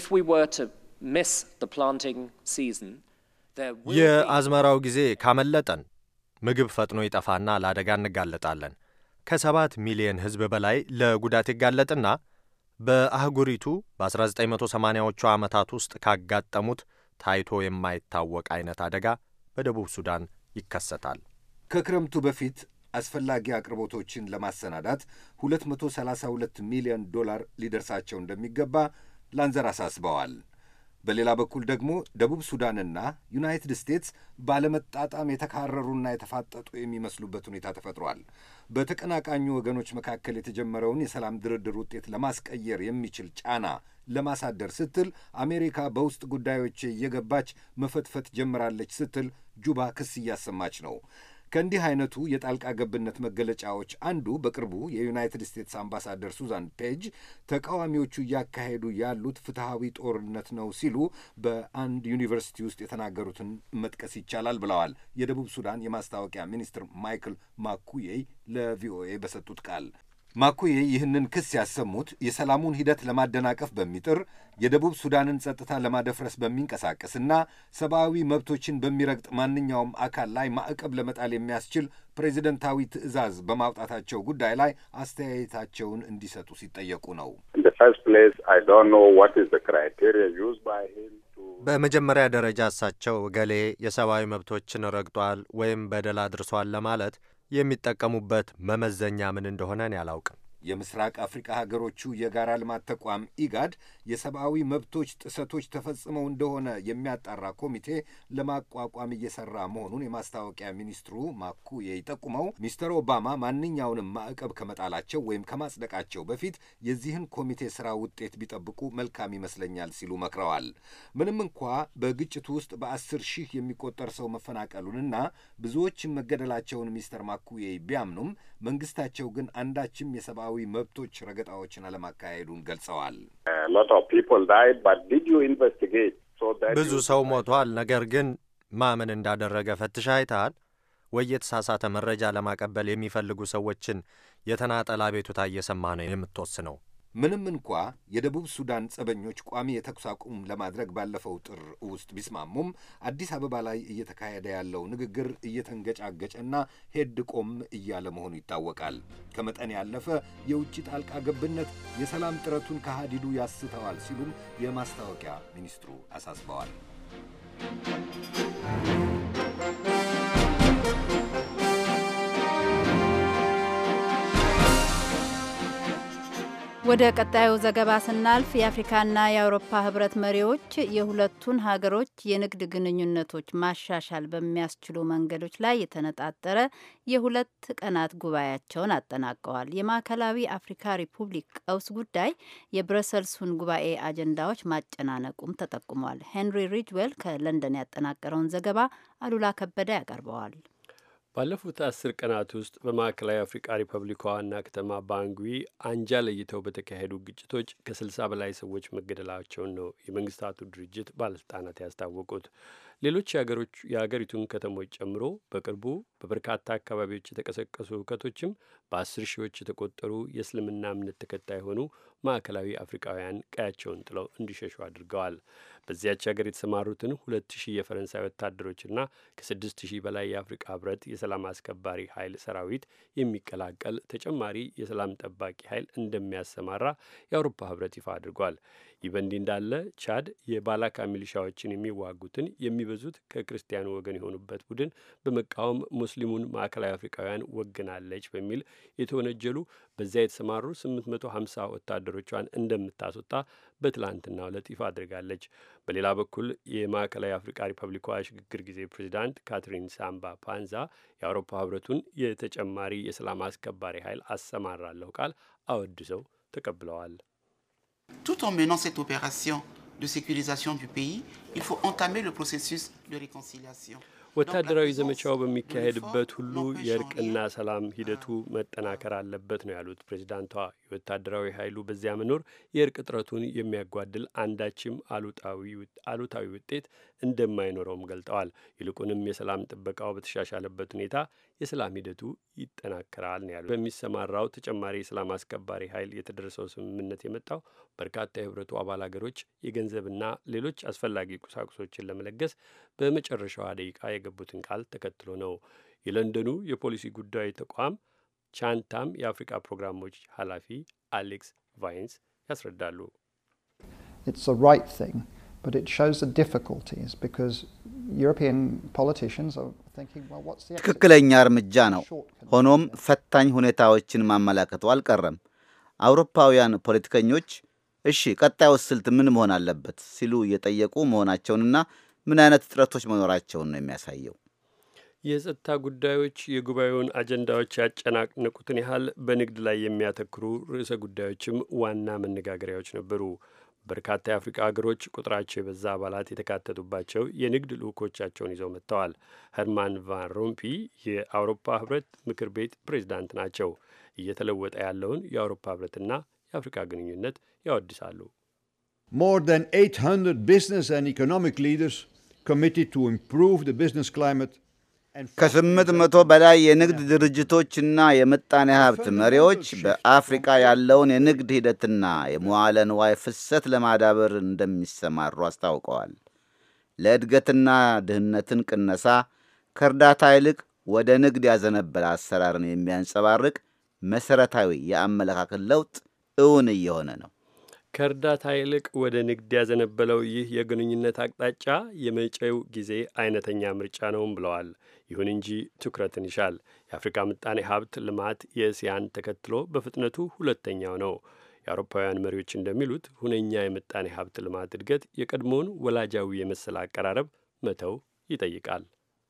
I: የአዝመራው ጊዜ ካመለጠን ምግብ ፈጥኖ ይጠፋና ለአደጋ እንጋለጣለን። ከሰባት ሚሊየን ሕዝብ በላይ ለጉዳት ይጋለጥና በአህጉሪቱ በ1980ዎቹ ዓመታት ውስጥ ካጋጠሙት ታይቶ የማይታወቅ አይነት አደጋ በደቡብ ሱዳን ይከሰታል።
J: ከክረምቱ በፊት አስፈላጊ አቅርቦቶችን ለማሰናዳት 232 ሚሊዮን ዶላር ሊደርሳቸው እንደሚገባ ላንዘር አሳስበዋል። በሌላ በኩል ደግሞ ደቡብ ሱዳንና ዩናይትድ ስቴትስ ባለመጣጣም የተካረሩና የተፋጠጡ የሚመስሉበት ሁኔታ ተፈጥሯል። በተቀናቃኙ ወገኖች መካከል የተጀመረውን የሰላም ድርድር ውጤት ለማስቀየር የሚችል ጫና ለማሳደር ስትል አሜሪካ በውስጥ ጉዳዮች እየገባች መፈትፈት ጀምራለች ስትል ጁባ ክስ እያሰማች ነው። ከእንዲህ አይነቱ የጣልቃ ገብነት መገለጫዎች አንዱ በቅርቡ የዩናይትድ ስቴትስ አምባሳደር ሱዛን ፔጅ ተቃዋሚዎቹ እያካሄዱ ያሉት ፍትሐዊ ጦርነት ነው ሲሉ በአንድ ዩኒቨርሲቲ ውስጥ የተናገሩትን መጥቀስ ይቻላል ብለዋል የደቡብ ሱዳን የማስታወቂያ ሚኒስትር ማይክል ማኩዬይ ለቪኦኤ በሰጡት ቃል። ማኩዬ ይህንን ክስ ያሰሙት የሰላሙን ሂደት ለማደናቀፍ በሚጥር የደቡብ ሱዳንን ጸጥታ ለማደፍረስ በሚንቀሳቀስና ሰብአዊ መብቶችን በሚረግጥ ማንኛውም አካል ላይ ማዕቀብ ለመጣል የሚያስችል ፕሬዚደንታዊ ትዕዛዝ በማውጣታቸው ጉዳይ ላይ አስተያየታቸውን እንዲሰጡ ሲጠየቁ ነው።
I: በመጀመሪያ ደረጃ እሳቸው ገሌ የሰብአዊ መብቶችን ረግጧል ወይም በደል አድርሷል ለማለት የሚጠቀሙበት መመዘኛ ምን እንደሆነ እኔ አላውቅም።
J: የምስራቅ አፍሪካ ሀገሮቹ የጋራ ልማት ተቋም ኢጋድ የሰብአዊ መብቶች ጥሰቶች ተፈጽመው እንደሆነ የሚያጣራ ኮሚቴ ለማቋቋም እየሰራ መሆኑን የማስታወቂያ ሚኒስትሩ ማኩዬ ጠቁመው ሚስተር ኦባማ ማንኛውንም ማዕቀብ ከመጣላቸው ወይም ከማጽደቃቸው በፊት የዚህን ኮሚቴ ስራ ውጤት ቢጠብቁ መልካም ይመስለኛል ሲሉ መክረዋል። ምንም እንኳ በግጭቱ ውስጥ በአስር ሺህ የሚቆጠር ሰው መፈናቀሉንና ብዙዎችም መገደላቸውን ሚስተር ማኩዬ ቢያምኑም መንግስታቸው ግን አንዳችም የሰብአዊ መብቶች ረገጣዎችን አለማካሄዱን ገልጸዋል።
I: ብዙ ሰው ሞቷል። ነገር ግን ማምን እንዳደረገ ፈትሻ አይተሃል ወይ? የተሳሳተ መረጃ ለማቀበል የሚፈልጉ ሰዎችን የተናጠል አቤቱታ እየሰማ ነው የምትወስነው።
J: ምንም እንኳ የደቡብ ሱዳን ጸበኞች ቋሚ የተኩስ አቁም ለማድረግ ባለፈው ጥር ውስጥ ቢስማሙም አዲስ አበባ ላይ እየተካሄደ ያለው ንግግር እየተንገጫገጨና ሄድ ቆም እያለ መሆኑ ይታወቃል። ከመጠን ያለፈ የውጭ ጣልቃ ገብነት የሰላም ጥረቱን ከሃዲዱ ያስተዋል ሲሉም የማስታወቂያ ሚኒስትሩ አሳስበዋል።
A: ወደ ቀጣዩ ዘገባ ስናልፍ የአፍሪካና የአውሮፓ ህብረት መሪዎች የሁለቱን ሀገሮች የንግድ ግንኙነቶች ማሻሻል በሚያስችሉ መንገዶች ላይ የተነጣጠረ የሁለት ቀናት ጉባኤያቸውን አጠናቀዋል። የማዕከላዊ አፍሪካ ሪፑብሊክ ቀውስ ጉዳይ የብረሰልሱን ጉባኤ አጀንዳዎች ማጨናነቁም ተጠቁሟል። ሄንሪ ሪጅዌል ከለንደን ያጠናቀረውን ዘገባ አሉላ ከበደ ያቀርበዋል።
D: ባለፉት አስር ቀናት ውስጥ በማዕከላዊ አፍሪቃ ሪፐብሊክ ዋና ከተማ ባንጉዊ አንጃ ለይተው በተካሄዱ ግጭቶች ከስልሳ በላይ ሰዎች መገደላቸውን ነው የመንግስታቱ ድርጅት ባለስልጣናት ያስታወቁት። ሌሎች የአገሪቱን ከተሞች ጨምሮ በቅርቡ በበርካታ አካባቢዎች የተቀሰቀሱ ሁከቶችም በአስር ሺዎች የተቆጠሩ የእስልምና እምነት ተከታይ የሆኑ ማዕከላዊ አፍሪካውያን ቀያቸውን ጥለው እንዲሸሹ አድርገዋል። በዚያች ሀገር የተሰማሩትን ሁለት ሺህ የፈረንሳይ ወታደሮችና ከስድስት ሺህ በላይ የአፍሪካ ህብረት የሰላም አስከባሪ ኃይል ሰራዊት የሚቀላቀል ተጨማሪ የሰላም ጠባቂ ኃይል እንደሚያሰማራ የአውሮፓ ህብረት ይፋ አድርጓል። ይህ በእንዲህ እንዳለ ቻድ የባላካ ሚሊሻዎችን የሚዋጉትን የሚበዙት ከክርስቲያኑ ወገን የሆኑበት ቡድን በመቃወም ሙስሊሙን ማዕከላዊ አፍሪካውያን ወግናለች በሚል የተወነጀሉ በዚያ የተሰማሩ 850 ወታደሮቿን እንደምታስወጣ በትላንትናው ዕለት ይፋ አድርጋለች። በሌላ በኩል የማዕከላዊ አፍሪካ ሪፐብሊኳ የሽግግር ጊዜ ፕሬዚዳንት ካትሪን ሳምባ ፓንዛ የአውሮፓ ህብረቱን የተጨማሪ የሰላም አስከባሪ ኃይል አሰማራለሁ ቃል አወድሰው ተቀብለዋል።
K: Tout en menant cette opération de sécurisation du pays, il faut entamer le processus de réconciliation.
D: ወታደራዊ ዘመቻው በሚካሄድበት ሁሉ የእርቅና ሰላም ሂደቱ መጠናከር አለበት ነው ያሉት ፕሬዚዳንቷ። የወታደራዊ ኃይሉ በዚያ መኖር የእርቅ ጥረቱን የሚያጓድል አንዳችም አሉታዊ ውጤት እንደማይኖረውም ገልጠዋል። ይልቁንም የሰላም ጥበቃው በተሻሻለበት ሁኔታ የሰላም ሂደቱ ይጠናከራል ነው ያሉት። በሚሰማራው ተጨማሪ የሰላም አስከባሪ ኃይል የተደረሰው ስምምነት የመጣው በርካታ የህብረቱ አባል ሀገሮች የገንዘብና ሌሎች አስፈላጊ ቁሳቁሶችን ለመለገስ በመጨረሻዋ ደቂቃ የገቡትን ቃል ተከትሎ ነው። የለንደኑ የፖሊሲ ጉዳዮች ተቋም ቻንታም የአፍሪካ ፕሮግራሞች ኃላፊ አሌክስ ቫይንስ ያስረዳሉ።
L: It's the right thing, but it shows the difficulties because European politicians are thinking, well, what's the
B: ትክክለኛ እርምጃ ነው። ሆኖም ፈታኝ ሁኔታዎችን ማመላከቱ አልቀረም። አውሮፓውያን ፖለቲከኞች እሺ ቀጣዩ ስልት ምን መሆን አለበት ሲሉ እየጠየቁ መሆናቸውንና ምን አይነት ጥረቶች መኖራቸውን ነው የሚያሳየው።
D: የጸጥታ ጉዳዮች የጉባኤውን አጀንዳዎች ያጨናነቁትን ያህል በንግድ ላይ የሚያተክሩ ርዕሰ ጉዳዮችም ዋና መነጋገሪያዎች ነበሩ። በርካታ የአፍሪካ ሀገሮች ቁጥራቸው የበዛ አባላት የተካተቱባቸው የንግድ ልዑኮቻቸውን ይዘው መጥተዋል። ሄርማን ቫን ሮምፒ የአውሮፓ ህብረት ምክር ቤት ፕሬዚዳንት ናቸው። እየተለወጠ ያለውን የአውሮፓ ህብረትና የአፍሪካ ግንኙነት ያወድሳሉ።
E: More than 800 business and economic leaders committed to improve the business climate
B: ከስምንት መቶ በላይ የንግድ ድርጅቶችና የምጣኔ ሀብት መሪዎች በአፍሪካ ያለውን የንግድ ሂደትና የመዋለ ንዋይ ፍሰት ለማዳበር እንደሚሰማሩ አስታውቀዋል። ለእድገትና ድህነትን ቅነሳ ከእርዳታ ይልቅ ወደ ንግድ ያዘነበለ አሰራርን የሚያንጸባርቅ መሠረታዊ የአመለካከት ለውጥ እውን እየሆነ ነው።
D: ከእርዳታ ይልቅ ወደ ንግድ ያዘነበለው ይህ የግንኙነት አቅጣጫ የመጪው ጊዜ አይነተኛ ምርጫ ነውም ብለዋል። ይሁን እንጂ ትኩረትን ይሻል። የአፍሪካ ምጣኔ ሀብት ልማት የእስያን ተከትሎ በፍጥነቱ ሁለተኛው ነው። የአውሮፓውያን መሪዎች እንደሚሉት ሁነኛ የምጣኔ ሀብት ልማት እድገት የቀድሞውን ወላጃዊ የመሰለ አቀራረብ መተው ይጠይቃል።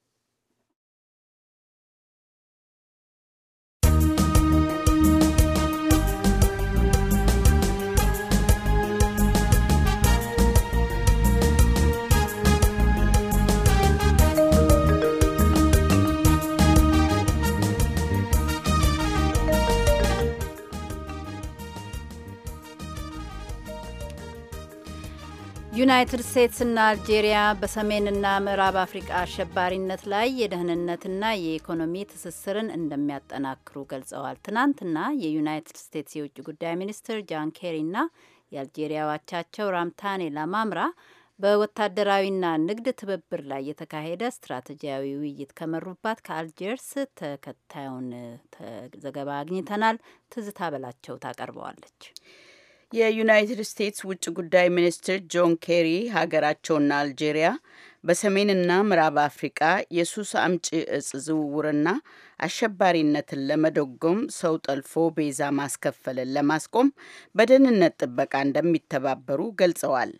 A: ዩናይትድ ስቴትስና አልጄሪያ በሰሜንና ምዕራብ አፍሪቃ አሸባሪነት ላይ የደህንነትና የኢኮኖሚ ትስስርን እንደሚያጠናክሩ ገልጸዋል። ትናንትና የዩናይትድ ስቴትስ የውጭ ጉዳይ ሚኒስትር ጃን ኬሪና የአልጄሪያ አቻቸው ራምታኔ ላማምራ በወታደራዊና ንግድ ትብብር ላይ የተካሄደ ስትራቴጂያዊ ውይይት ከመሩባት ከአልጀርስ ተከታዩን ዘገባ አግኝተናል። ትዝታ በላቸው ታቀርበዋለች።
M: የዩናይትድ ስቴትስ ውጭ ጉዳይ ሚኒስትር ጆን ኬሪ ሀገራቸውና አልጄሪያ በሰሜንና ምዕራብ አፍሪቃ የሱስ አምጪ እጽ ዝውውርና አሸባሪነትን ለመደጎም ሰው ጠልፎ ቤዛ ማስከፈልን ለማስቆም በደህንነት ጥበቃ እንደሚተባበሩ ገልጸዋል።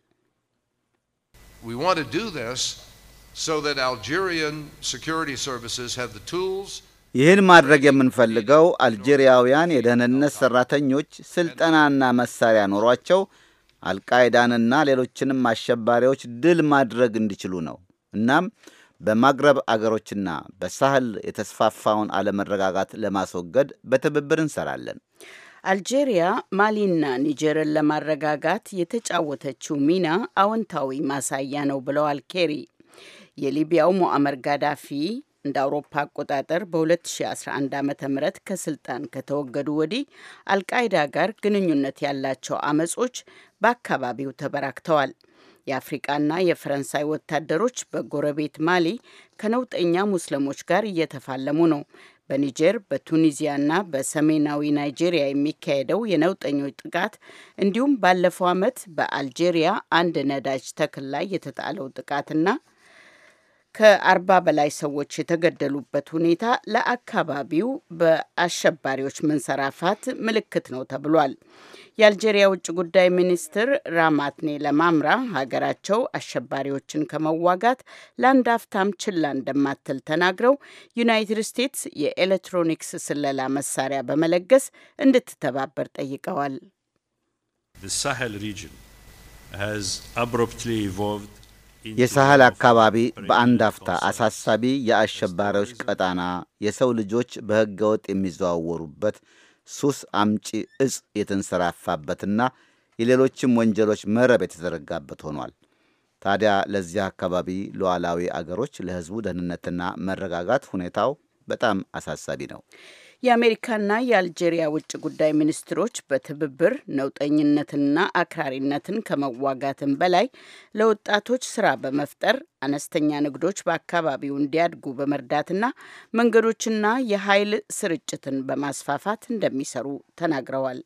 N: We want to do this so that Algerian security services have the tools
B: ይህን ማድረግ የምንፈልገው አልጄሪያውያን የደህንነት ሠራተኞች ስልጠናና መሳሪያ ኖሯቸው አልቃይዳንና ሌሎችንም አሸባሪዎች ድል ማድረግ እንዲችሉ ነው። እናም በማግረብ አገሮችና በሳህል የተስፋፋውን አለመረጋጋት ለማስወገድ በትብብር እንሰራለን።
M: አልጄሪያ ማሊና ኒጀርን ለማረጋጋት የተጫወተችው ሚና አዎንታዊ ማሳያ ነው ብለዋል ኬሪ። የሊቢያው ሞአመር ጋዳፊ እንደ አውሮፓ አቆጣጠር በ2011 ዓ ም ከስልጣን ከተወገዱ ወዲህ አልቃይዳ ጋር ግንኙነት ያላቸው አመጾች በአካባቢው ተበራክተዋል። የአፍሪቃና የፈረንሳይ ወታደሮች በጎረቤት ማሊ ከነውጠኛ ሙስሊሞች ጋር እየተፋለሙ ነው። በኒጀር በቱኒዚያና በሰሜናዊ ናይጄሪያ የሚካሄደው የነውጠኞች ጥቃት እንዲሁም ባለፈው ዓመት በአልጄሪያ አንድ ነዳጅ ተክል ላይ የተጣለው ጥቃትና ከአርባ በላይ ሰዎች የተገደሉበት ሁኔታ ለአካባቢው በአሸባሪዎች መንሰራፋት ምልክት ነው ተብሏል። የአልጄሪያ ውጭ ጉዳይ ሚኒስትር ራማትኔ ለማምራ ሀገራቸው አሸባሪዎችን ከመዋጋት ለአንድ አፍታም ችላ እንደማትል ተናግረው ዩናይትድ ስቴትስ የኤሌክትሮኒክስ ስለላ መሳሪያ በመለገስ እንድትተባበር ጠይቀዋል።
O: The Sahel region has abruptly evolved
B: የሳህል አካባቢ በአንድ አፍታ አሳሳቢ የአሸባሪዎች ቀጣና፣ የሰው ልጆች በሕገ ወጥ የሚዘዋወሩበት፣ ሱስ አምጪ እጽ የተንሰራፋበትና የሌሎችም ወንጀሎች መረብ የተዘረጋበት ሆኗል። ታዲያ ለዚህ አካባቢ ሉዓላዊ አገሮች ለሕዝቡ ደህንነትና መረጋጋት ሁኔታው በጣም አሳሳቢ ነው።
M: የአሜሪካና የአልጄሪያ ውጭ ጉዳይ ሚኒስትሮች በትብብር ነውጠኝነትንና አክራሪነትን ከመዋጋትም በላይ ለወጣቶች ስራ በመፍጠር አነስተኛ ንግዶች በአካባቢው እንዲያድጉ በመርዳትና መንገዶችና የኃይል ስርጭትን በማስፋፋት እንደሚሰሩ ተናግረዋል።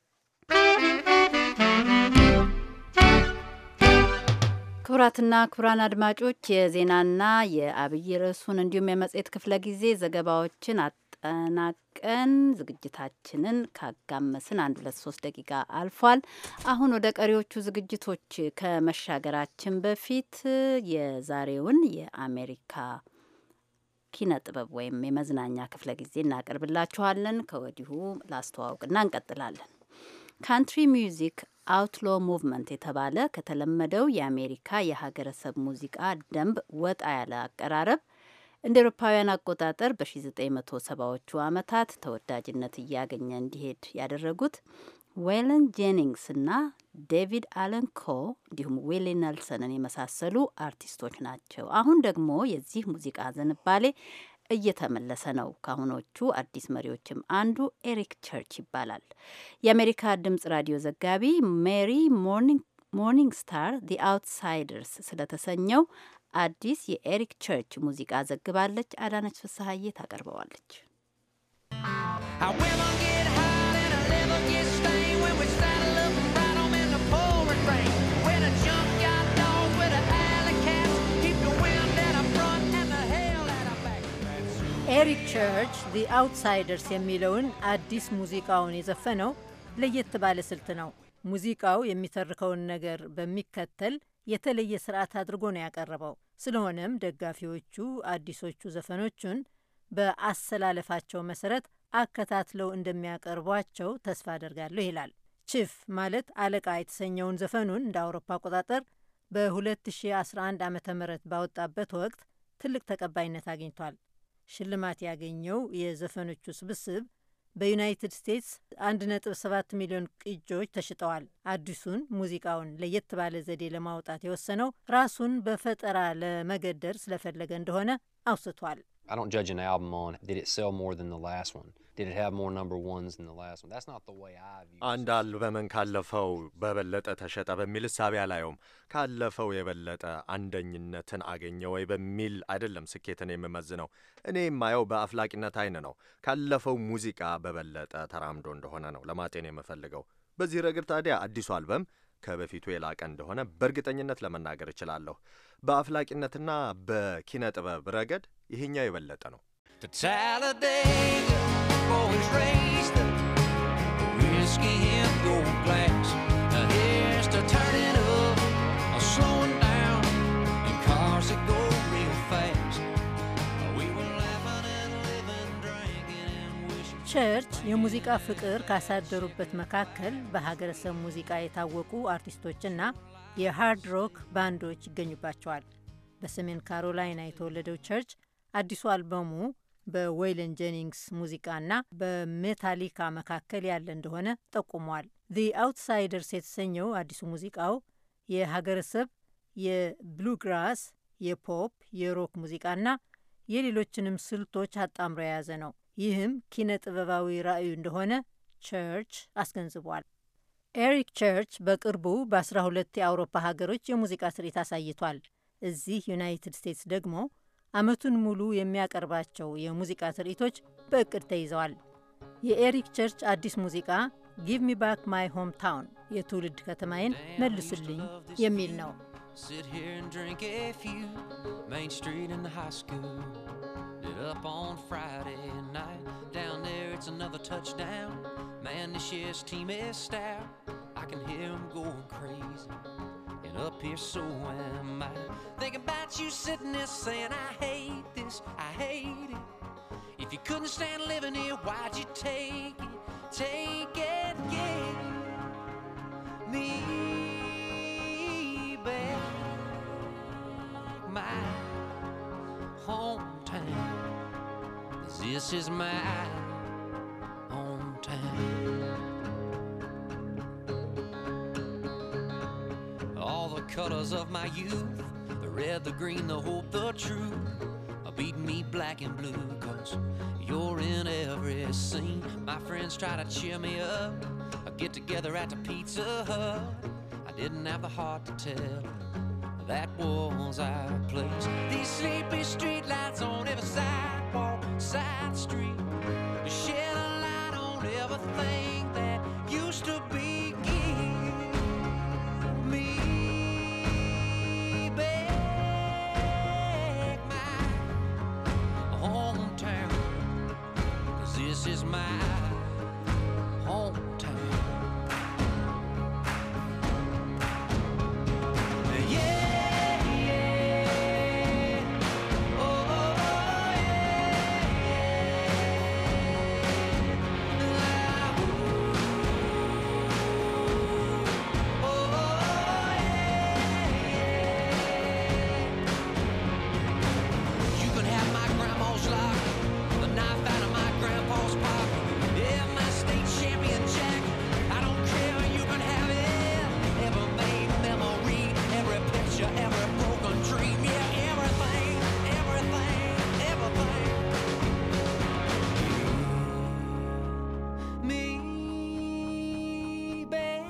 A: ክቡራትና ክቡራን አድማጮች የዜናና የአብይ ርዕሱን እንዲሁም የመጽሔት ክፍለ ጊዜ ዘገባዎችን አጠናቀን ዝግጅታችንን ካጋመስን አንድ ሁለት ሶስት ደቂቃ አልፏል። አሁን ወደ ቀሪዎቹ ዝግጅቶች ከመሻገራችን በፊት የዛሬውን የአሜሪካ ኪነ ጥበብ ወይም የመዝናኛ ክፍለ ጊዜ እናቀርብላችኋለን። ከወዲሁ ላስተዋውቅና እንቀጥላለን። ካንትሪ ሚውዚክ አውትሎ ሙቭመንት የተባለ ከተለመደው የአሜሪካ የሀገረሰብ ሙዚቃ ደንብ ወጣ ያለ አቀራረብ እንደ ኤሮፓውያን አቆጣጠር በ1970ዎቹ ዓመታት ተወዳጅነት እያገኘ እንዲሄድ ያደረጉት ዌለን ጄኒንግስ እና ዴቪድ አለን ኮ እንዲሁም ዊሊ ነልሰንን የመሳሰሉ አርቲስቶች ናቸው። አሁን ደግሞ የዚህ ሙዚቃ ዝንባሌ እየተመለሰ ነው። ከአሁኖቹ አዲስ መሪዎችም አንዱ ኤሪክ ቸርች ይባላል። የአሜሪካ ድምጽ ራዲዮ ዘጋቢ ሜሪ ሞርኒንግ ስታር ዲ አውትሳይደርስ ስለተሰኘው አዲስ የኤሪክ ቸርች ሙዚቃ ዘግባለች። አዳነች ፍስሀዬ ታቀርበዋለች።
P: I will not get high and I never get stained when we saddle up and ride 'em in the pouring
A: ኤሪክ ቸርች ዲ አውትሳይደርስ የሚለውን አዲስ ሙዚቃውን የዘፈነው ለየት ባለ ስልት ነው። ሙዚቃው የሚተርከውን ነገር በሚከተል የተለየ ስርዓት አድርጎ ነው ያቀረበው። ስለሆነም ደጋፊዎቹ አዲሶቹ ዘፈኖቹን በአሰላለፋቸው መሰረት አከታትለው እንደሚያቀርቧቸው ተስፋ አደርጋለሁ ይላል። ቺፍ ማለት አለቃ የተሰኘውን ዘፈኑን እንደ አውሮፓ አቆጣጠር በ2011 ዓ ም ባወጣበት ወቅት ትልቅ ተቀባይነት አግኝቷል። ሽልማት ያገኘው የዘፈኖቹ ስብስብ በዩናይትድ ስቴትስ 1.7 ሚሊዮን ቅጆች ተሽጠዋል። አዲሱን ሙዚቃውን ለየት ባለ ዘዴ ለማውጣት የወሰነው ራሱን በፈጠራ ለመገደር ስለፈለገ እንደሆነ አውስቷል።
P: I don't judge an album on did it sell more than the last one? Did it have more number ones than the last one? That's not the way I view
I: አንድ አልበምን ካለፈው በበለጠ ተሸጠ በሚል እሳቤ አላየውም። ካለፈው የበለጠ አንደኝነትን አገኘ ወይ በሚል አይደለም ስኬትን የምመዝነው። እኔ የማየው በአፍላቂነት አይን ነው። ካለፈው ሙዚቃ በበለጠ ተራምዶ እንደሆነ ነው ለማጤን የምፈልገው። በዚህ ረገድ ታዲያ አዲሱ አልበም ከበፊቱ የላቀ እንደሆነ በእርግጠኝነት ለመናገር እችላለሁ። በአፍላቂነትና በኪነ ጥበብ ረገድ ይሄኛው የበለጠ ነው።
Q: to Talladega, boys raced the whiskey in gold glass. Now here's to turning up, or slowing down, in cars that go real fast. We were laughing and living, drinking and wishing.
A: ቸርች የሙዚቃ ፍቅር ካሳደሩበት መካከል በሀገረሰብ ሙዚቃ የታወቁ አርቲስቶችና የሃርድ ሮክ ባንዶች ይገኙባቸዋል። በሰሜን ካሮላይና የተወለደው ቸርች አዲሱ አልበሙ በዌይለን ጄኒንግስ ሙዚቃና በሜታሊካ መካከል ያለ እንደሆነ ጠቁሟል። ዚ አውትሳይደርስ የተሰኘው አዲሱ ሙዚቃው የሀገረሰብ የብሉግራስ፣ የፖፕ፣ የሮክ ሙዚቃና የሌሎችንም ስልቶች አጣምሮ የያዘ ነው። ይህም ኪነ ጥበባዊ ራዕዩ እንደሆነ ቸርች አስገንዝቧል። ኤሪክ ቸርች በቅርቡ በ12 የአውሮፓ ሀገሮች የሙዚቃ ትርኢት አሳይቷል። እዚህ ዩናይትድ ስቴትስ ደግሞ ዓመቱን ሙሉ የሚያቀርባቸው የሙዚቃ ትርኢቶች በእቅድ ተይዘዋል። የኤሪክ ቸርች አዲስ ሙዚቃ ጊቭ ሚ ባክ ማይ ሆም ታውን የትውልድ ከተማዬን መልሱልኝ የሚል ነው።
Q: Sit here and drink a few. Main Street in the high school. Did up on Friday night. Down there, it's another touchdown. Man, this year's team is stout. I can hear them going crazy. And up here, so am I. Thinking about you sitting there saying, I hate this, I hate it. If you couldn't stand living here, why'd you take it? Take it, get me back. My hometown. 'Cause This is my hometown. All the colors of my youth the red, the green, the hope, the truth are beating me black and blue. Cause you're in every scene. My friends try to cheer me up. I get together at the Pizza Hut. I didn't have the heart to tell. That was our place. These sleepy street lights on every sidewalk, side street. Shed a light on everything that used to be. Give me back my hometown. Cause this is my hometown. Yeah, yeah. Oh, oh, You can have my grandma's lock, the knife out of my grandpa's pocket. Yeah, my state champion jacket. I don't care, you can have it. Every made memory, every picture, every broken dream. Yeah, everything, everything, everything. Me back.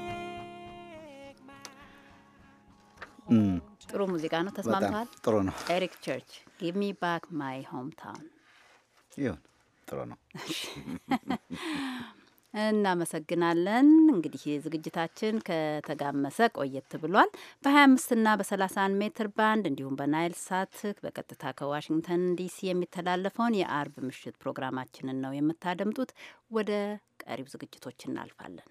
A: ጥሩ ሙዚቃ ነው። ተስማምተዋል?
B: ጥሩ ነው።
A: ኤሪክ ቸርች ጊቭ ሚ ባክ ማይ ሆም ታውን
B: ይሁን ጥሩ ነው።
A: እናመሰግናለን። እንግዲህ ዝግጅታችን ከተጋመሰ ቆየት ብሏል። በ25 እና በ31 ሜትር ባንድ እንዲሁም በናይል ሳት በቀጥታ ከዋሽንግተን ዲሲ የሚተላለፈውን የአርብ ምሽት ፕሮግራማችንን ነው የምታደምጡት። ወደ ቀሪው ዝግጅቶች እናልፋለን።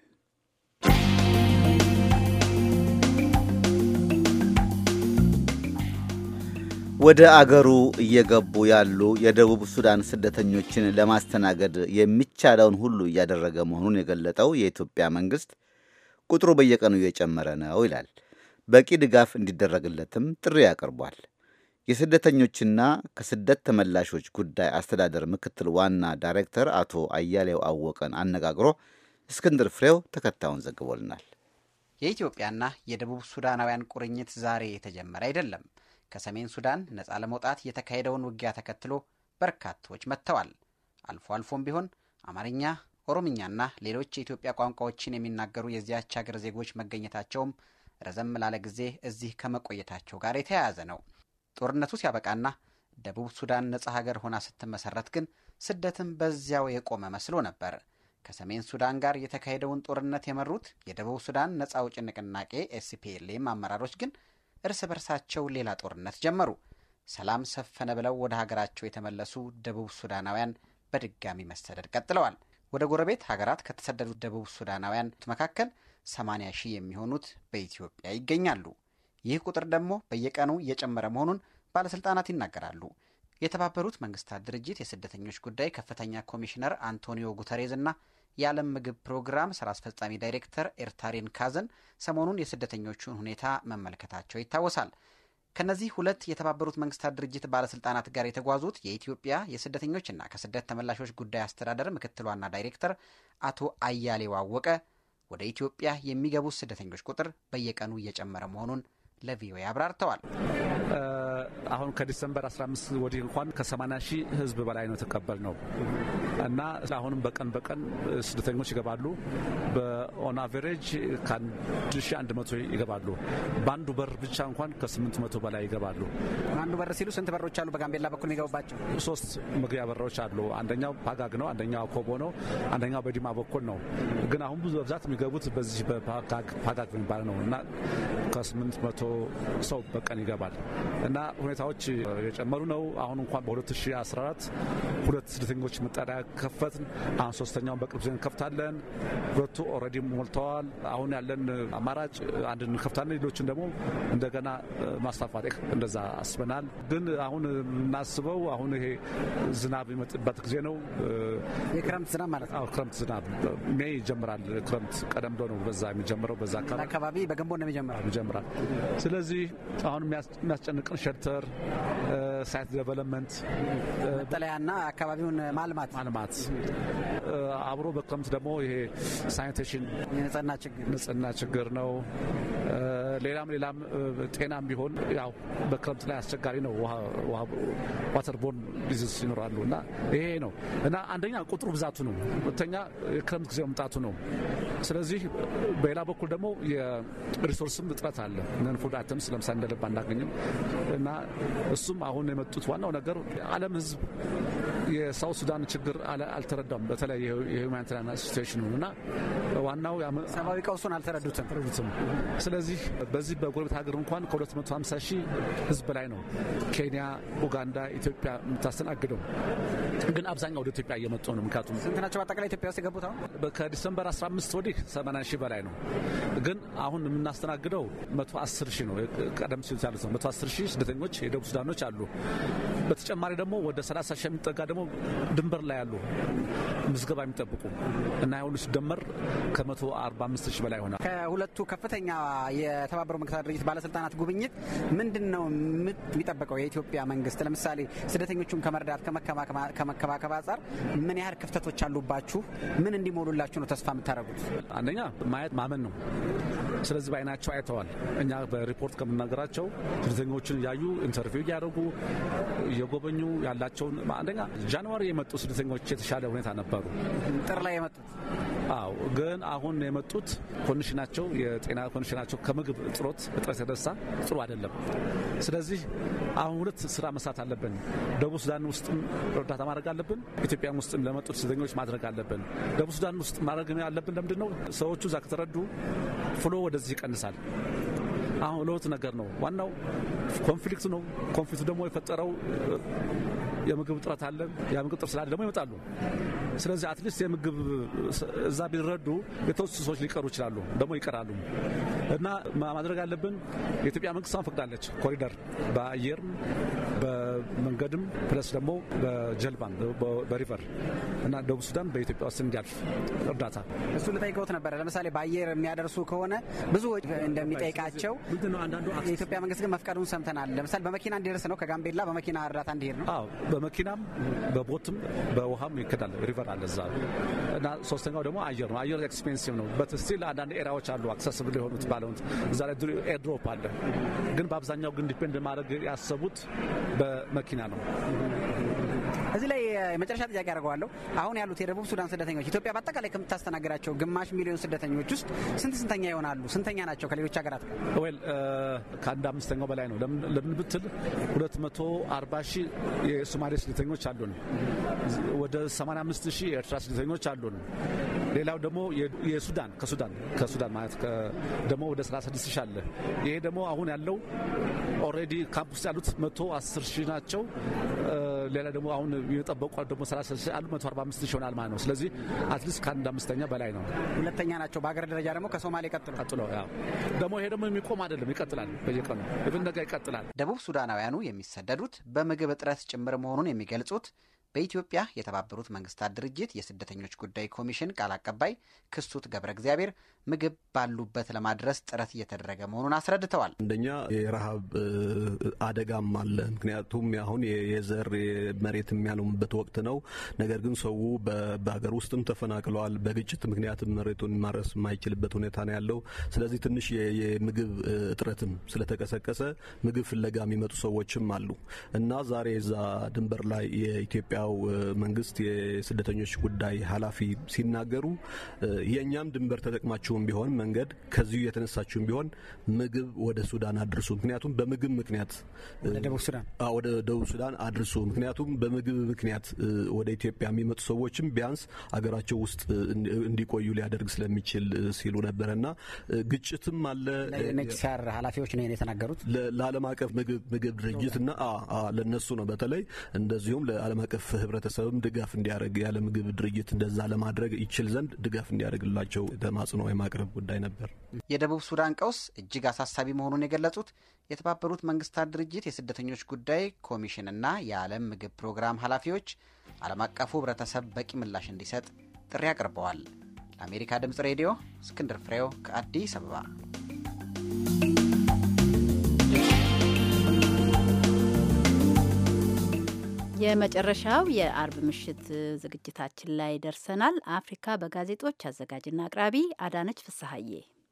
B: ወደ አገሩ እየገቡ ያሉ የደቡብ ሱዳን ስደተኞችን ለማስተናገድ የሚቻለውን ሁሉ እያደረገ መሆኑን የገለጠው የኢትዮጵያ መንግስት ቁጥሩ በየቀኑ እየጨመረ ነው ይላል። በቂ ድጋፍ እንዲደረግለትም ጥሪ አቅርቧል። የስደተኞችና ከስደት ተመላሾች ጉዳይ አስተዳደር ምክትል ዋና ዳይሬክተር አቶ አያሌው አወቀን አነጋግሮ እስክንድር ፍሬው ተከታዩን ዘግቦልናል።
G: የኢትዮጵያና የደቡብ ሱዳናውያን ቁርኝት ዛሬ የተጀመረ አይደለም። ከሰሜን ሱዳን ነፃ ለመውጣት የተካሄደውን ውጊያ ተከትሎ በርካቶች መጥተዋል። አልፎ አልፎም ቢሆን አማርኛ፣ ኦሮምኛና ሌሎች የኢትዮጵያ ቋንቋዎችን የሚናገሩ የዚያች ሀገር ዜጎች መገኘታቸውም ረዘም ላለ ጊዜ እዚህ ከመቆየታቸው ጋር የተያያዘ ነው። ጦርነቱ ሲያበቃና ደቡብ ሱዳን ነፃ ሀገር ሆና ስትመሰረት ግን ስደትም በዚያው የቆመ መስሎ ነበር። ከሰሜን ሱዳን ጋር የተካሄደውን ጦርነት የመሩት የደቡብ ሱዳን ነፃ አውጪ ንቅናቄ ኤስፒኤልኤም አመራሮች ግን እርስ በርሳቸው ሌላ ጦርነት ጀመሩ። ሰላም ሰፈነ ብለው ወደ ሀገራቸው የተመለሱ ደቡብ ሱዳናውያን በድጋሚ መሰደድ ቀጥለዋል። ወደ ጎረቤት ሀገራት ከተሰደዱት ደቡብ ሱዳናውያን መካከል 80 ሺህ የሚሆኑት በኢትዮጵያ ይገኛሉ። ይህ ቁጥር ደግሞ በየቀኑ እየጨመረ መሆኑን ባለስልጣናት ይናገራሉ። የተባበሩት መንግስታት ድርጅት የስደተኞች ጉዳይ ከፍተኛ ኮሚሽነር አንቶኒዮ ጉተሬዝ እና የዓለም ምግብ ፕሮግራም ስራ አስፈጻሚ ዳይሬክተር ኤርታሪን ካዘን ሰሞኑን የስደተኞቹን ሁኔታ መመልከታቸው ይታወሳል። ከነዚህ ሁለት የተባበሩት መንግስታት ድርጅት ባለስልጣናት ጋር የተጓዙት የኢትዮጵያ የስደተኞችና ከስደት ተመላሾች ጉዳይ አስተዳደር ምክትል ዋና ዳይሬክተር አቶ አያሌው አወቀ ወደ ኢትዮጵያ የሚገቡት ስደተኞች ቁጥር በየቀኑ እየጨመረ መሆኑን ለቪኦኤ አብራርተዋል።
F: አሁን ከዲሰምበር 15 ወዲህ እንኳን ከ80 ሺህ ህዝብ በላይ ነው የተቀበል ነው እና አሁንም በቀን በቀን ስደተኞች ይገባሉ። በኦን አቨሬጅ ከ1100 ይገባሉ። በአንዱ በር ብቻ እንኳን ከ800 በላይ ይገባሉ።
G: አንዱ በር ሲሉ ስንት በሮች አሉ? በጋምቤላ በኩል የሚገቡባቸው
F: ሶስት መግቢያ በሮች አሉ። አንደኛው ፓጋግ ነው፣ አንደኛው አኮቦ ነው፣ አንደኛው በዲማ በኩል ነው። ግን አሁን ብዙ በብዛት የሚገቡት በዚህ በፓጋግ የሚባል ነው እና ከ800 ሰው በቀን ይገባል እና ሁኔታዎች የጨመሩ ነው። አሁን እንኳን በ2014 ሁለት ስደተኞች መጠለያ ከፈትን። አሁን ሶስተኛውን በቅርብ ጊዜ እንከፍታለን። ሁለቱ ኦልሬዲ ሞልተዋል። አሁን ያለን አማራጭ አንድ እንከፍታለን፣ ሌሎችን ደግሞ እንደገና ማስፋፋት እንደዛ አስበናል። ግን አሁን የምናስበው አሁን ይሄ ዝናብ የሚመጥበት ጊዜ ነው።
G: የክረምት ዝናብ ማለት ነው።
F: ክረምት ዝናብ ሜይ ይጀምራል። ክረምት ቀደም ብሎ ነው በዛ የሚጀምረው። በዛ
G: አካባቢ በግንቦት ነው የሚጀምራል
F: ይጀምራል። ስለዚህ አሁን የሚያስጨንቅን ሸልተር ሳይት ዴቨሎፕመንት
G: መጠለያና አካባቢውን ማልማት
F: ማልማት አብሮ በክረምት ደግሞ ይሄ ሳኒቴሽን
G: የንጽህና ችግር
F: ንጽህና ችግር ነው። ሌላም ሌላም ጤናም ቢሆን ያው በክረምት ላይ አስቸጋሪ ነው። ዋተር ቦርን ዲዚዝ ይኖራሉ እና ይሄ ነው እና አንደኛ ቁጥሩ ብዛቱ ነው። ሁለተኛ የክረምት ጊዜ መምጣቱ ነው። ስለዚህ በሌላ በኩል ደግሞ የሪሶርስም እጥረት አለ። ነን ፉድ አይተምስ ለምሳሌ እንደ ልብ አናገኝም እና እሱም አሁን የመጡት ዋናው ነገር የዓለም ሕዝብ የሳውት ሱዳን ችግር አልተረዳም። በተለይ የሁማኒታሪያን ሲቹዌሽኑ እና ዋናው
G: ሰብአዊ ቀውሱን አልተረዱትም።
F: ስለዚህ በዚህ በጎረቤት ሀገር እንኳን ከ250 ሺህ ህዝብ በላይ ነው ኬንያ፣ ኡጋንዳ፣ ኢትዮጵያ የምታስተናግደው። ግን አብዛኛው ወደ ኢትዮጵያ እየመጡ ነው። ምክንያቱም
G: ስንት ናቸው በአጠቃላይ ኢትዮጵያ ውስጥ የገቡት? አሁን
F: ከዲሰምበር 15 ወዲህ 80 ሺህ በላይ ነው። ግን አሁን የምናስተናግደው 110 ሺህ ነው። ቀደም ሲል ያሉት ነው 110 ሺህ ስደተኞች የደቡብ ሱዳኖች አሉ። በተጨማሪ ደግሞ ወደ 30 ሺህ የሚጠጋ ደግሞ ድንበር ላይ ያሉ ምዝገባ የሚጠብቁ እና ሁሉ ሲደመር ከ145 ሺህ በላይ ይሆናል።
G: ከሁለቱ ከፍተኛ የተባበሩ መንግስታት ድርጅት ባለስልጣናት ጉብኝት ምንድን ነው የሚጠበቀው? የኢትዮጵያ መንግስት ለምሳሌ ስደተኞቹን ከመርዳት ከመከባከብ አንጻር ምን ያህል ክፍተቶች አሉባችሁ? ምን እንዲሞሉላችሁ ነው ተስፋ የምታደርጉት?
F: አንደኛ ማየት ማመን ነው። ስለዚህ በአይናቸው አይተዋል። እኛ በሪፖርት ከምናገራቸው ስደተኞችን እያዩ ኢንተርቪው እያደረጉ እየጎበኙ ያላቸውን አንደኛ ጃንዋሪ የመጡ ስደተኞች የተሻለ ሁኔታ ነበሩ።
G: ጥር ላይ የመጡት
F: አዎ ግን አሁን የመጡት ኮንዲሽናቸው የጤና ኮንዲሽናቸው ከምግብ እጥሮት እጥረት የተነሳ ጥሩ አይደለም። ስለዚህ አሁን ሁለት ስራ መስራት አለብን። ደቡብ ሱዳን ውስጥም እርዳታ ማድረግ አለብን። ኢትዮጵያም ውስጥም ለመጡት ስደተኞች ማድረግ አለብን። ደቡብ ሱዳን ውስጥ ማድረግ ያለብን ለምንድን ነው? ሰዎቹ እዛ ከተረዱ ፍሎ ወደዚህ ይቀንሳል። አሁን ለሁለት ነገር ነው። ዋናው ኮንፍሊክቱ ነው። ኮንፍሊክቱ ደግሞ የፈጠረው የምግብ እጥረት አለ። የምግብ እጥረት ስላለ ደግሞ ይመጣሉ። ስለዚህ አትሊስት የምግብ እዛ ቢረዱ የተወሰኑ ሰዎች ሊቀሩ ይችላሉ፣ ደግሞ ይቀራሉ። እና ማድረግ አለብን። የኢትዮጵያ መንግስት አሁን ፈቅዳለች ኮሪደር በአየርም በመንገድም ፕለስ ደግሞ በጀልባም በሪቨር እና ደቡብ ሱዳን በኢትዮጵያ ውስጥ እንዲያልፍ እርዳታ
G: እሱ ልጠይቀውት ነበረ። ለምሳሌ በአየር የሚያደርሱ ከሆነ ብዙ እንደሚጠይቃቸው የኢትዮጵያ መንግስት ግን መፍቀዱን ሰምተናል። ለምሳሌ በመኪና እንዲደርስ ነው፣ ከጋምቤላ በመኪና እርዳታ እንዲሄድ ነው።
F: አዎ በመኪናም በቦትም በውሃም ይከዳል። ሪቨር አለ እዛ እና ሶስተኛው ደግሞ አየር ነው። አየር ኤክስፔንሲቭ ነው። በትስቲል አንዳንድ ኤሪያዎች አሉ አክሰስብል የሆኑት ባለሁት እዛ ላይ ኤርድሮፕ አለ። ግን በአብዛኛው ግን ዲፔንድ ማድረግ ያሰቡት በመኪና ነው።
G: እዚህ ላይ የመጨረሻ ጥያቄ አድርገዋለሁ። አሁን ያሉት የደቡብ ሱዳን ስደተኞች ኢትዮጵያ በአጠቃላይ ከምታስተናግዳቸው ግማሽ ሚሊዮን ስደተኞች ውስጥ ስንት ስንተኛ ይሆናሉ? ስንተኛ ናቸው ከሌሎች ሀገራት ጋር?
F: ዌል ከአንድ አምስተኛው በላይ ነው። ለምን ብትል 240 ሺህ የሶማሌ ስደተኞች አሉን። ወደ 85 ሺህ የኤርትራ ስደተኞች አሉን። ሌላው ደግሞ የሱዳን ከሱዳን ከሱዳን ማለት ደግሞ ወደ 36 ሺህ አለ። ይሄ ደግሞ አሁን ያለው ኦልሬዲ ካምፕ ውስጥ ያሉት 110 ሺህ ናቸው። ሌላ ደግሞ አሁን የጠበቁ ደግሞ 30 ሺህ አሉ 145 ሺህ ይሆናል ማለት ነው። ስለዚህ አትሊስት ከአንድ አምስተኛ በላይ ነው።
G: ሁለተኛ ናቸው በሀገር ደረጃ ደግሞ ከሶማሌ ቀጥሎ
F: ቀጥሎ ያው ደግሞ ይሄ ደግሞ የሚቆም አይደለም፣ ይቀጥላል። በየቀኑ ኢቭን ነገ ይቀጥላል።
G: ደቡብ ሱዳናውያኑ የሚሰደዱት በምግብ እጥረት ጭምር መሆኑን የሚገልጹት በኢትዮጵያ የተባበሩት መንግስታት ድርጅት የስደተኞች ጉዳይ ኮሚሽን ቃል አቀባይ ክሱት ገብረ እግዚአብሔር ምግብ ባሉበት ለማድረስ ጥረት እየተደረገ መሆኑን አስረድተዋል።
R: አንደኛ የረሃብ አደጋም አለ። ምክንያቱም አሁን የዘር መሬት የሚያለሙበት ወቅት ነው። ነገር ግን ሰው በሀገር ውስጥም ተፈናቅለዋል። በግጭት ምክንያትም መሬቱን ማረስ የማይችልበት ሁኔታ ነው ያለው። ስለዚህ ትንሽ የምግብ እጥረትም ስለተቀሰቀሰ ምግብ ፍለጋ የሚመጡ ሰዎችም አሉ እና ዛሬ እዛ ድንበር ላይ የኢትዮጵያ መንግስት የስደተኞች ጉዳይ ኃላፊ ሲናገሩ የእኛም ድንበር ተጠቅማችሁም ቢሆን መንገድ ከዚሁ የተነሳችሁም ቢሆን ምግብ ወደ ሱዳን አድርሱ። ምክንያቱም በምግብ ምክንያት ወደ ደቡብ ሱዳን አድርሱ። ምክንያቱም በምግብ ምክንያት ወደ ኢትዮጵያ የሚመጡ ሰዎችም ቢያንስ አገራቸው ውስጥ እንዲቆዩ ሊያደርግ ስለሚችል ሲሉ ነበረ እና ግጭትም አለ።
G: ኔክሲያር ኃላፊዎች ነው የተናገሩት
R: ለዓለም አቀፍ ምግብ ድርጅት እና ለነሱ ነው በተለይ እንደዚሁም ለዓለም አቀፍ ህብረተሰብም ድጋፍ እንዲያደርግ ያለ ምግብ ድርጅት እንደዛ ለማድረግ ይችል ዘንድ ድጋፍ እንዲያደርግላቸው ተማጽኖ የማቅረብ ጉዳይ ነበር።
G: የደቡብ ሱዳን ቀውስ እጅግ አሳሳቢ መሆኑን የገለጹት የተባበሩት መንግስታት ድርጅት የስደተኞች ጉዳይ ኮሚሽንና የዓለም ምግብ ፕሮግራም ኃላፊዎች ዓለም አቀፉ ህብረተሰብ በቂ ምላሽ እንዲሰጥ ጥሪ አቅርበዋል። ለአሜሪካ ድምፅ ሬዲዮ እስክንድር ፍሬው ከአዲስ አበባ።
A: የመጨረሻው የአርብ ምሽት ዝግጅታችን ላይ ደርሰናል። አፍሪካ በጋዜጦች አዘጋጅና አቅራቢ አዳነች ፍስሐዬ።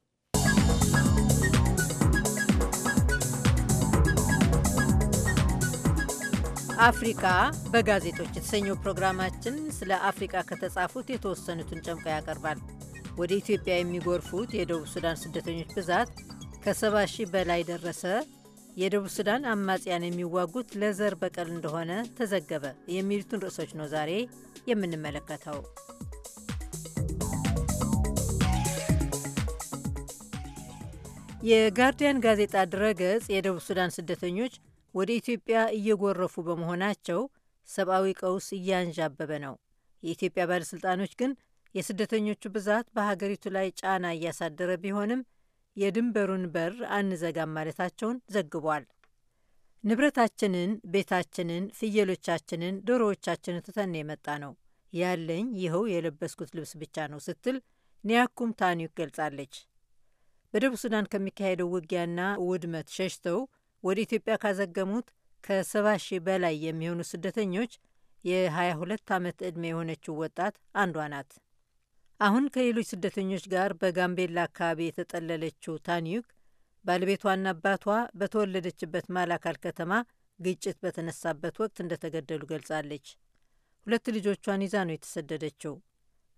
A: አፍሪካ በጋዜጦች የተሰኘው ፕሮግራማችን ስለ አፍሪካ ከተጻፉት የተወሰኑትን ጨምቆ ያቀርባል። ወደ ኢትዮጵያ የሚጎርፉት የደቡብ ሱዳን ስደተኞች ብዛት ከሰባ ሺህ በላይ ደረሰ። የደቡብ ሱዳን አማጽያን የሚዋጉት ለዘር በቀል እንደሆነ ተዘገበ። የሚሉትን ርዕሶች ነው ዛሬ የምንመለከተው። የጋርዲያን ጋዜጣ ድረገጽ የደቡብ ሱዳን ስደተኞች ወደ ኢትዮጵያ እየጎረፉ በመሆናቸው ሰብአዊ ቀውስ እያንዣበበ ነው። የኢትዮጵያ ባለሥልጣኖች ግን የስደተኞቹ ብዛት በሀገሪቱ ላይ ጫና እያሳደረ ቢሆንም የድንበሩን በር አንዘጋም ማለታቸውን ዘግቧል። ንብረታችንን፣ ቤታችንን፣ ፍየሎቻችንን፣ ዶሮዎቻችንን ትተን የመጣ ነው ያለኝ ይኸው የለበስኩት ልብስ ብቻ ነው ስትል ኒያኩም ታኒዩክ ገልጻለች። በደቡብ ሱዳን ከሚካሄደው ውጊያና ውድመት ሸሽተው ወደ ኢትዮጵያ ካዘገሙት ከሰባ ሺህ በላይ የሚሆኑ ስደተኞች የ22 ዓመት ዕድሜ የሆነችው ወጣት አንዷ ናት። አሁን ከሌሎች ስደተኞች ጋር በጋምቤላ አካባቢ የተጠለለችው ታኒዩክ ባለቤቷና አባቷ በተወለደችበት ማላካል ከተማ ግጭት በተነሳበት ወቅት እንደተገደሉ ገልጻለች። ሁለት ልጆቿን ይዛ ነው የተሰደደችው።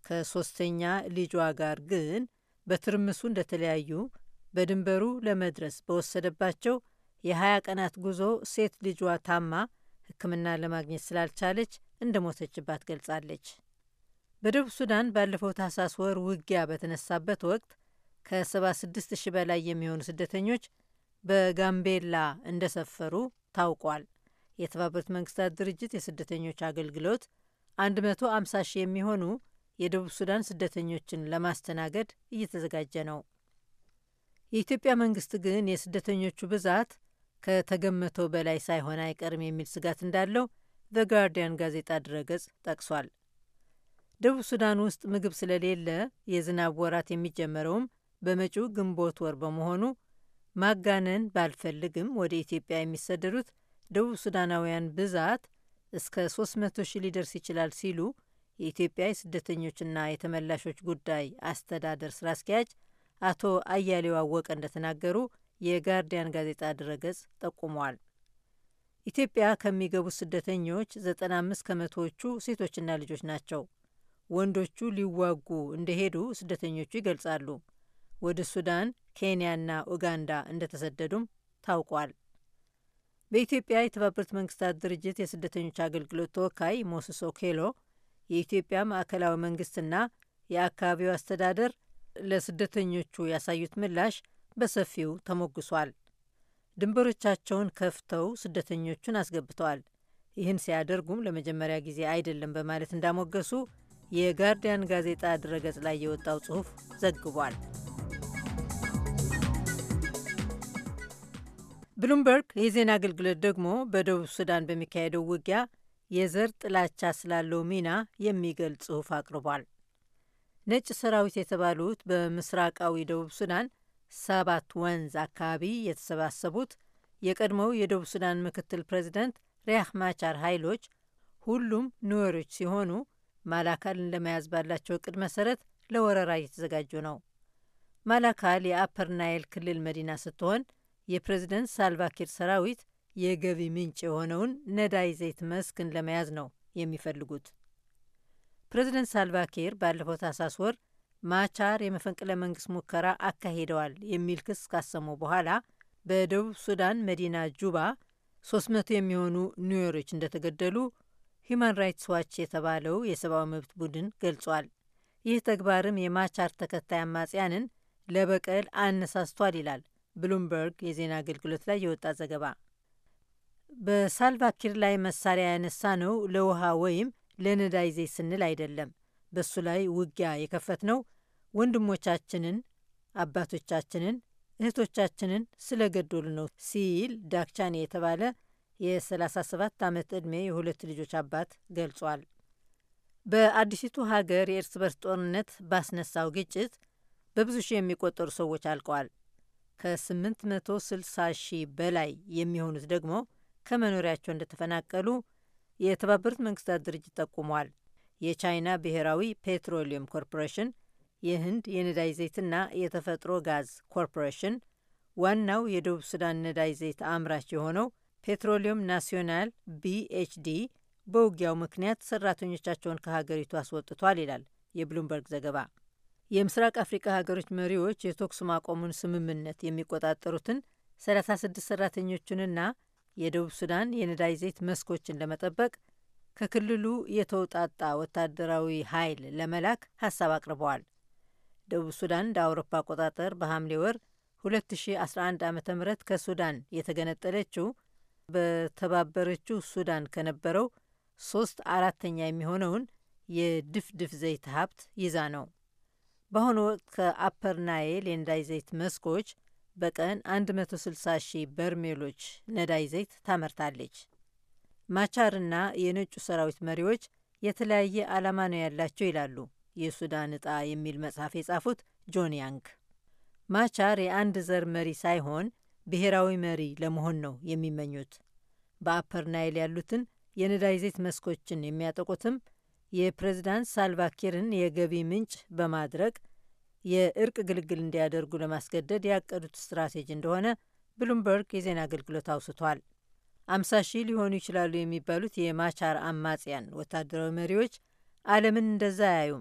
S: ከሶስተኛ ልጇ ጋር ግን በትርምሱ እንደተለያዩ በድንበሩ ለመድረስ በወሰደባቸው የ20 ቀናት ጉዞ ሴት ልጇ ታማ ሕክምና ለማግኘት ስላልቻለች እንደ ሞተችባት ገልጻለች። በደቡብ ሱዳን ባለፈው ታህሳስ ወር ውጊያ በተነሳበት ወቅት ከ76 ሺህ በላይ የሚሆኑ ስደተኞች በጋምቤላ እንደሰፈሩ ታውቋል። የተባበሩት መንግስታት ድርጅት የስደተኞች አገልግሎት 150 ሺህ የሚሆኑ የደቡብ ሱዳን ስደተኞችን ለማስተናገድ እየተዘጋጀ ነው። የኢትዮጵያ መንግስት ግን የስደተኞቹ ብዛት ከተገመተው በላይ ሳይሆን አይቀርም የሚል ስጋት እንዳለው ዘ ጋርዲያን ጋዜጣ ድረገጽ ጠቅሷል። ደቡብ ሱዳን ውስጥ ምግብ ስለሌለ የዝናብ ወራት የሚጀመረውም በመጪው ግንቦት ወር በመሆኑ ማጋነን ባልፈልግም ወደ ኢትዮጵያ የሚሰደዱት ደቡብ ሱዳናውያን ብዛት እስከ 300 ሺህ ሊደርስ ይችላል ሲሉ የኢትዮጵያ የስደተኞችና የተመላሾች ጉዳይ አስተዳደር ስራ አስኪያጅ አቶ አያሌው አወቀ እንደተናገሩ የጋርዲያን ጋዜጣ ድረገጽ ጠቁመዋል። ኢትዮጵያ ከሚገቡት ስደተኞች 95 ከመቶዎቹ ሴቶችና ልጆች ናቸው። ወንዶቹ ሊዋጉ እንደሄዱ ስደተኞቹ ይገልጻሉ። ወደ ሱዳን፣ ኬንያና ኡጋንዳ እንደተሰደዱም ታውቋል። በኢትዮጵያ የተባበሩት መንግስታት ድርጅት የስደተኞች አገልግሎት ተወካይ ሞስስ ኦኬሎ የኢትዮጵያ ማዕከላዊ መንግስትና የአካባቢው አስተዳደር ለስደተኞቹ ያሳዩት ምላሽ በሰፊው ተሞግሷል። ድንበሮቻቸውን ከፍተው ስደተኞቹን አስገብተዋል። ይህን ሲያደርጉም ለመጀመሪያ ጊዜ አይደለም በማለት እንዳሞገሱ የጋርዲያን ጋዜጣ ድረገጽ ላይ የወጣው ጽሑፍ ዘግቧል። ብሉምበርግ የዜና አገልግሎት ደግሞ በደቡብ ሱዳን በሚካሄደው ውጊያ የዘር ጥላቻ ስላለው ሚና የሚገልጽ ጽሑፍ አቅርቧል። ነጭ ሰራዊት የተባሉት በምስራቃዊ ደቡብ ሱዳን ሰባት ወንዝ አካባቢ የተሰባሰቡት የቀድሞው የደቡብ ሱዳን ምክትል ፕሬዚደንት ሪያክ ማቻር ኃይሎች ሁሉም ኑዌሮች ሲሆኑ ማላካልን ለመያዝ ባላቸው እቅድ መሰረት ለወረራ እየተዘጋጁ ነው። ማላካል የአፐር ናይል ክልል መዲና ስትሆን የፕሬዝደንት ሳልቫኪር ሰራዊት የገቢ ምንጭ የሆነውን ነዳይ ዘይት መስክን ለመያዝ ነው የሚፈልጉት። ፕሬዝደንት ሳልቫኪር ባለፈው ታህሳስ ወር ማቻር የመፈንቅለ መንግስት ሙከራ አካሂደዋል የሚል ክስ ካሰሙ በኋላ በደቡብ ሱዳን መዲና ጁባ 300 የሚሆኑ ኒዌሮች እንደተገደሉ ሂዩማን ራይትስ ዋች የተባለው የሰብአዊ መብት ቡድን ገልጿል። ይህ ተግባርም የማቻር ተከታይ አማጽያንን ለበቀል አነሳስቷል ይላል ብሉምበርግ የዜና አገልግሎት ላይ የወጣ ዘገባ። በሳልቫኪር ላይ መሳሪያ ያነሳ ነው ለውሃ ወይም ለነዳይ ዘይት ስንል አይደለም። በሱ ላይ ውጊያ የከፈት ነው ወንድሞቻችንን፣ አባቶቻችንን፣ እህቶቻችንን ስለገደሉ ነው ሲል ዳክቻኔ የተባለ የ37 ዓመት ዕድሜ የሁለት ልጆች አባት ገልጿል። በአዲሲቱ ሀገር የእርስ በርስ ጦርነት ባስነሳው ግጭት በብዙ ሺህ የሚቆጠሩ ሰዎች አልቀዋል። ከ860 ሺህ በላይ የሚሆኑት ደግሞ ከመኖሪያቸው እንደተፈናቀሉ የተባበሩት መንግስታት ድርጅት ጠቁሟል። የቻይና ብሔራዊ ፔትሮሊየም ኮርፖሬሽን፣ የህንድ የነዳጅ ዘይትና የተፈጥሮ ጋዝ ኮርፖሬሽን፣ ዋናው የደቡብ ሱዳን ነዳጅ ዘይት አምራች የሆነው ፔትሮሊየም ናሲዮናል ቢኤችዲ በውጊያው ምክንያት ሰራተኞቻቸውን ከሀገሪቱ አስወጥቷል ይላል የብሉምበርግ ዘገባ። የምስራቅ አፍሪካ ሀገሮች መሪዎች የተኩስ ማቆሙን ስምምነት የሚቆጣጠሩትን 36 ሰራተኞቹንና የደቡብ ሱዳን የነዳጅ ዘይት መስኮችን ለመጠበቅ ከክልሉ የተውጣጣ ወታደራዊ ኃይል ለመላክ ሀሳብ አቅርበዋል። ደቡብ ሱዳን እንደ አውሮፓ አቆጣጠር በሐምሌ ወር 2011 ዓ ም ከሱዳን የተገነጠለችው በተባበረችው ሱዳን ከነበረው ሶስት አራተኛ የሚሆነውን የድፍድፍ ዘይት ሀብት ይዛ ነው። በአሁኑ ወቅት ከአፐር ናይል የነዳጅ ዘይት መስኮች በቀን 160 ሺህ በርሜሎች ነዳጅ ዘይት ታመርታለች። ማቻርና የነጩ ሰራዊት መሪዎች የተለያየ ዓላማ ነው ያላቸው ይላሉ የሱዳን ዕጣ የሚል መጽሐፍ የጻፉት ጆን ያንግ። ማቻር የአንድ ዘር መሪ ሳይሆን ብሔራዊ መሪ ለመሆን ነው የሚመኙት። በአፐር ናይል ያሉትን የነዳጅ ዘይት መስኮችን የሚያጠቁትም የፕሬዝዳንት ሳልቫኪርን የገቢ ምንጭ በማድረግ የእርቅ ግልግል እንዲያደርጉ ለማስገደድ ያቀዱት ስትራቴጂ እንደሆነ ብሉምበርግ የዜና አገልግሎት አውስቷል። አምሳ ሺህ ሊሆኑ ይችላሉ የሚባሉት የማቻር አማጽያን ወታደራዊ መሪዎች ዓለምን እንደዛ አያዩም።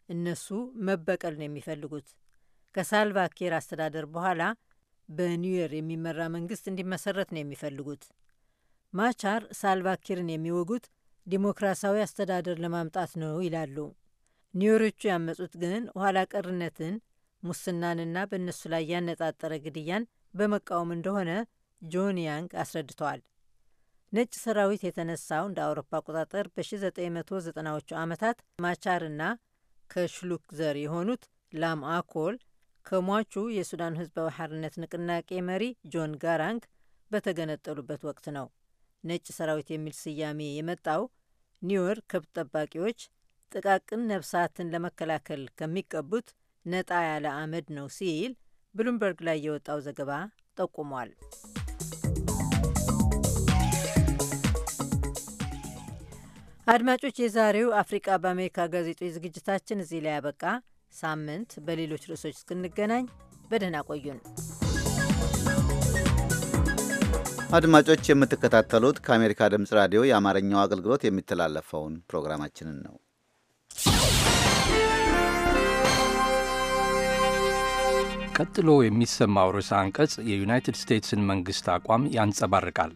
S: እነሱ መበቀል ነው የሚፈልጉት። ከሳልቫ ኪር አስተዳደር በኋላ በኒውዮር የሚመራ መንግስት እንዲመሰረት ነው የሚፈልጉት። ማቻር ሳልቫ ኪርን የሚወጉት ዲሞክራሲያዊ አስተዳደር ለማምጣት ነው ይላሉ። ኒውዮሮቹ ያመጹት ግን ኋላ ቀርነትን፣ ሙስናንና በእነሱ ላይ ያነጣጠረ ግድያን በመቃወም እንደሆነ ጆን ያንግ አስረድተዋል። ነጭ ሰራዊት የተነሳው እንደ አውሮፓ አቆጣጠር በ1990ዎቹ ዓመታት ማቻርና ከሽሉክ ዘር የሆኑት ላም አኮል ከሟቹ የሱዳን ህዝባዊ ሓርነት ንቅናቄ መሪ ጆን ጋራንግ በተገነጠሉበት ወቅት ነው። ነጭ ሰራዊት የሚል ስያሜ የመጣው ኒውዮርክ ከብት ጠባቂዎች ጥቃቅን ነፍሳትን ለመከላከል ከሚቀቡት ነጣ ያለ አመድ ነው ሲል ብሉምበርግ ላይ የወጣው ዘገባ ጠቁሟል። አድማጮች፣ የዛሬው አፍሪቃ በአሜሪካ ጋዜጦች ዝግጅታችን እዚህ ላይ ያበቃ። ሳምንት በሌሎች ርዕሶች እስክንገናኝ በደህና ቆዩን።
B: አድማጮች የምትከታተሉት ከአሜሪካ ድምፅ ራዲዮ የአማርኛው አገልግሎት የሚተላለፈውን ፕሮግራማችንን ነው።
T: ቀጥሎ የሚሰማው ርዕሰ አንቀጽ የዩናይትድ ስቴትስን መንግሥት አቋም ያንጸባርቃል።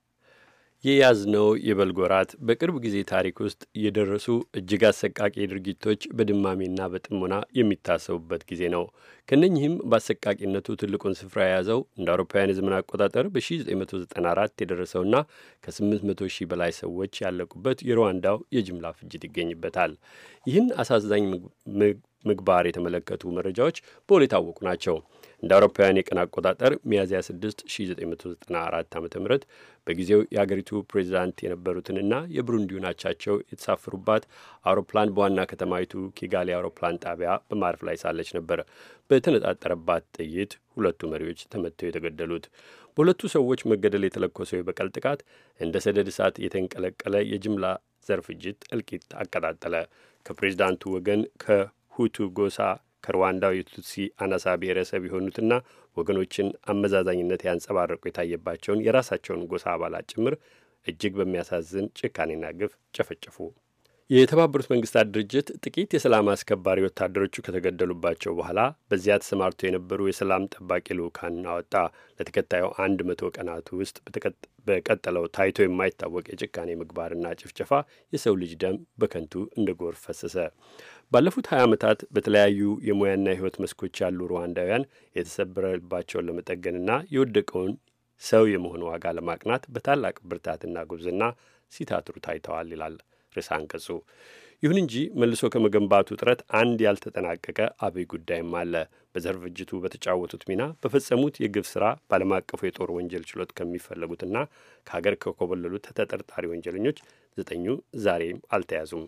D: የያዝነው የበልግ ወራት በቅርብ ጊዜ ታሪክ ውስጥ የደረሱ እጅግ አሰቃቂ ድርጊቶች በድማሜና በጥሞና የሚታሰቡበት ጊዜ ነው። ከነኚህም በአሰቃቂነቱ ትልቁን ስፍራ የያዘው እንደ አውሮፓውያን የዘመን አቆጣጠር በ1994 የደረሰውና ከ800 ሺህ በላይ ሰዎች ያለቁበት የሩዋንዳው የጅምላ ፍጅት ይገኝበታል። ይህን አሳዛኝ ምግባር የተመለከቱ መረጃዎች በውል የታወቁ ናቸው። እንደ አውሮፓውያን የቀን አቆጣጠር ሚያዝያ 6 1994 ዓ ም በጊዜው የአገሪቱ ፕሬዚዳንት የነበሩትንና የብሩንዲውን አቻቸው የተሳፈሩባት አውሮፕላን በዋና ከተማይቱ ኪጋሊ አውሮፕላን ጣቢያ በማረፍ ላይ ሳለች ነበር በተነጣጠረባት ጥይት ሁለቱ መሪዎች ተመተው የተገደሉት። በሁለቱ ሰዎች መገደል የተለኮሰው የበቀል ጥቃት እንደ ሰደድ እሳት የተንቀለቀለ የጅምላ ዘር ፍጅት እልቂት አቀጣጠለ። ከፕሬዚዳንቱ ወገን ከሁቱ ጎሳ ከሩዋንዳው የቱትሲ አናሳ ብሔረሰብ የሆኑትና ወገኖችን አመዛዛኝነት ያንጸባረቁ የታየባቸውን የራሳቸውን ጎሳ አባላት ጭምር እጅግ በሚያሳዝን ጭካኔና ግፍ ጨፈጨፉ። የተባበሩት መንግስታት ድርጅት ጥቂት የሰላም አስከባሪ ወታደሮቹ ከተገደሉባቸው በኋላ በዚያ ተሰማርተው የነበሩ የሰላም ጠባቂ ልዑካን አወጣ። ለተከታዩ አንድ መቶ ቀናቱ ውስጥ በቀጠለው ታይቶ የማይታወቅ የጭካኔ ምግባርና ጭፍጨፋ የሰው ልጅ ደም በከንቱ እንደ ጎርፍ ፈሰሰ። ባለፉት 20 ዓመታት በተለያዩ የሙያና የሕይወት መስኮች ያሉ ሩዋንዳውያን የተሰበረባቸውን ለመጠገንና የወደቀውን ሰው የመሆን ዋጋ ለማቅናት በታላቅ ብርታትና ጉብዝና ሲታትሩ ታይተዋል ይላል ርዕሰ አንቀጹ። ይሁን እንጂ መልሶ ከመገንባቱ ጥረት አንድ ያልተጠናቀቀ አብይ ጉዳይም አለ። በዘር ፍጅቱ በተጫወቱት ሚና በፈጸሙት የግፍ ስራ በዓለም አቀፉ የጦር ወንጀል ችሎት ከሚፈለጉትና ከሀገር ከኮበለሉት ተጠርጣሪ ወንጀለኞች ዘጠኙ ዛሬም አልተያዙም።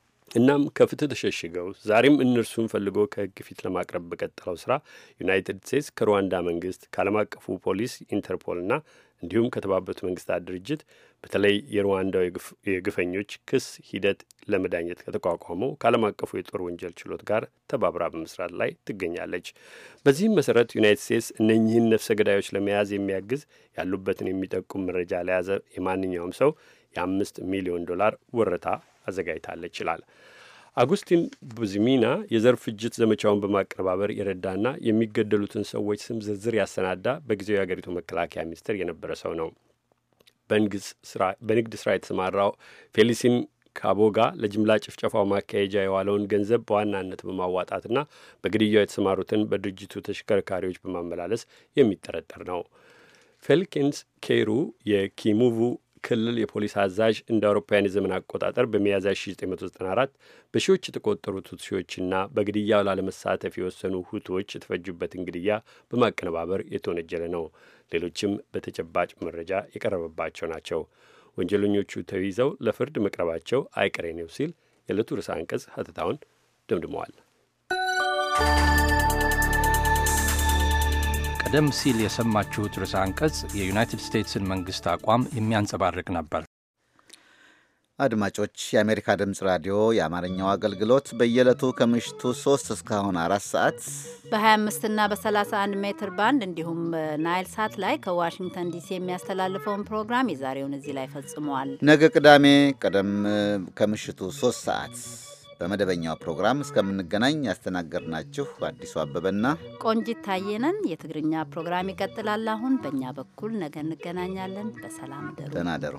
D: እናም ከፍትህ ተሸሽገው ዛሬም እነርሱን ፈልጎ ከህግ ፊት ለማቅረብ በቀጠለው ስራ ዩናይትድ ስቴትስ ከሩዋንዳ መንግስት ከዓለም አቀፉ ፖሊስ ኢንተርፖልና እንዲሁም ከተባበሩት መንግስታት ድርጅት በተለይ የሩዋንዳው የግፈኞች ክስ ሂደት ለመዳኘት ከተቋቋመው ከዓለም አቀፉ የጦር ወንጀል ችሎት ጋር ተባብራ በመስራት ላይ ትገኛለች። በዚህም መሰረት ዩናይትድ ስቴትስ እነኚህን ነፍሰ ገዳዮች ለመያዝ የሚያግዝ ያሉበትን የሚጠቁም መረጃ ለያዘ የማንኛውም ሰው የአምስት ሚሊዮን ዶላር ወረታ አዘጋጅታለች ይላል። አጉስቲን ቡዝሚና የዘር ፍጅት ዘመቻውን በማቀነባበር የረዳና የሚገደሉትን ሰዎች ስም ዝርዝር ያሰናዳ በጊዜው የአገሪቱ መከላከያ ሚኒስትር የነበረ ሰው ነው። በንግድ ስራ የተሰማራው ፌሊሲን ካቦጋ ለጅምላ ጭፍጨፋው ማካሄጃ የዋለውን ገንዘብ በዋናነት በማዋጣትና በግድያው የተሰማሩትን በድርጅቱ ተሽከርካሪዎች በማመላለስ የሚጠረጠር ነው። ፌልኪንስ ኬሩ የኪሙቡ ክልል የፖሊስ አዛዥ እንደ አውሮፓውያን የዘመን አቆጣጠር በሚያዝያ 1994 በሺዎች የተቆጠሩ ቱትሲዎችና በግድያው ላለመሳተፍ የወሰኑ ሁቶዎች የተፈጁበትን ግድያ በማቀነባበር የተወነጀለ ነው። ሌሎችም በተጨባጭ መረጃ የቀረበባቸው ናቸው። ወንጀለኞቹ ተይዘው ለፍርድ መቅረባቸው አይቀሬ ነው ሲል የዕለቱ ርዕሰ አንቀጽ ሀተታውን ደምድመዋል።
T: ቀደም ሲል የሰማችሁት ርዕሰ አንቀጽ የዩናይትድ ስቴትስን መንግስት አቋም የሚያንጸባርቅ ነበር።
B: አድማጮች፣ የአሜሪካ ድምፅ ራዲዮ የአማርኛው አገልግሎት በየዕለቱ ከምሽቱ 3 እስካሁን አራት ሰዓት
A: በ25 እና በ31 ሜትር ባንድ እንዲሁም ናይል ሳት ላይ ከዋሽንግተን ዲሲ የሚያስተላልፈውን ፕሮግራም የዛሬውን እዚህ ላይ ፈጽመዋል።
B: ነገ ቅዳሜ ቀደም ከምሽቱ 3 ሰዓት በመደበኛው ፕሮግራም እስከምንገናኝ ያስተናገድናችሁ አዲሱ አበበና
A: ቆንጂት ታየነን። የትግርኛ ፕሮግራም ይቀጥላል። አሁን በእኛ በኩል ነገ እንገናኛለን። በሰላም ደሩ።
B: ደህና ደሩ።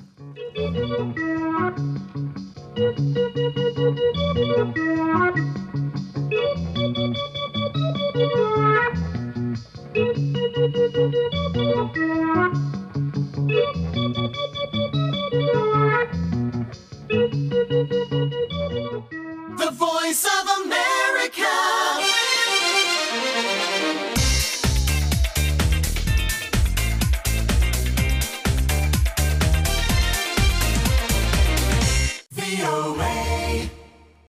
Q: The voice of America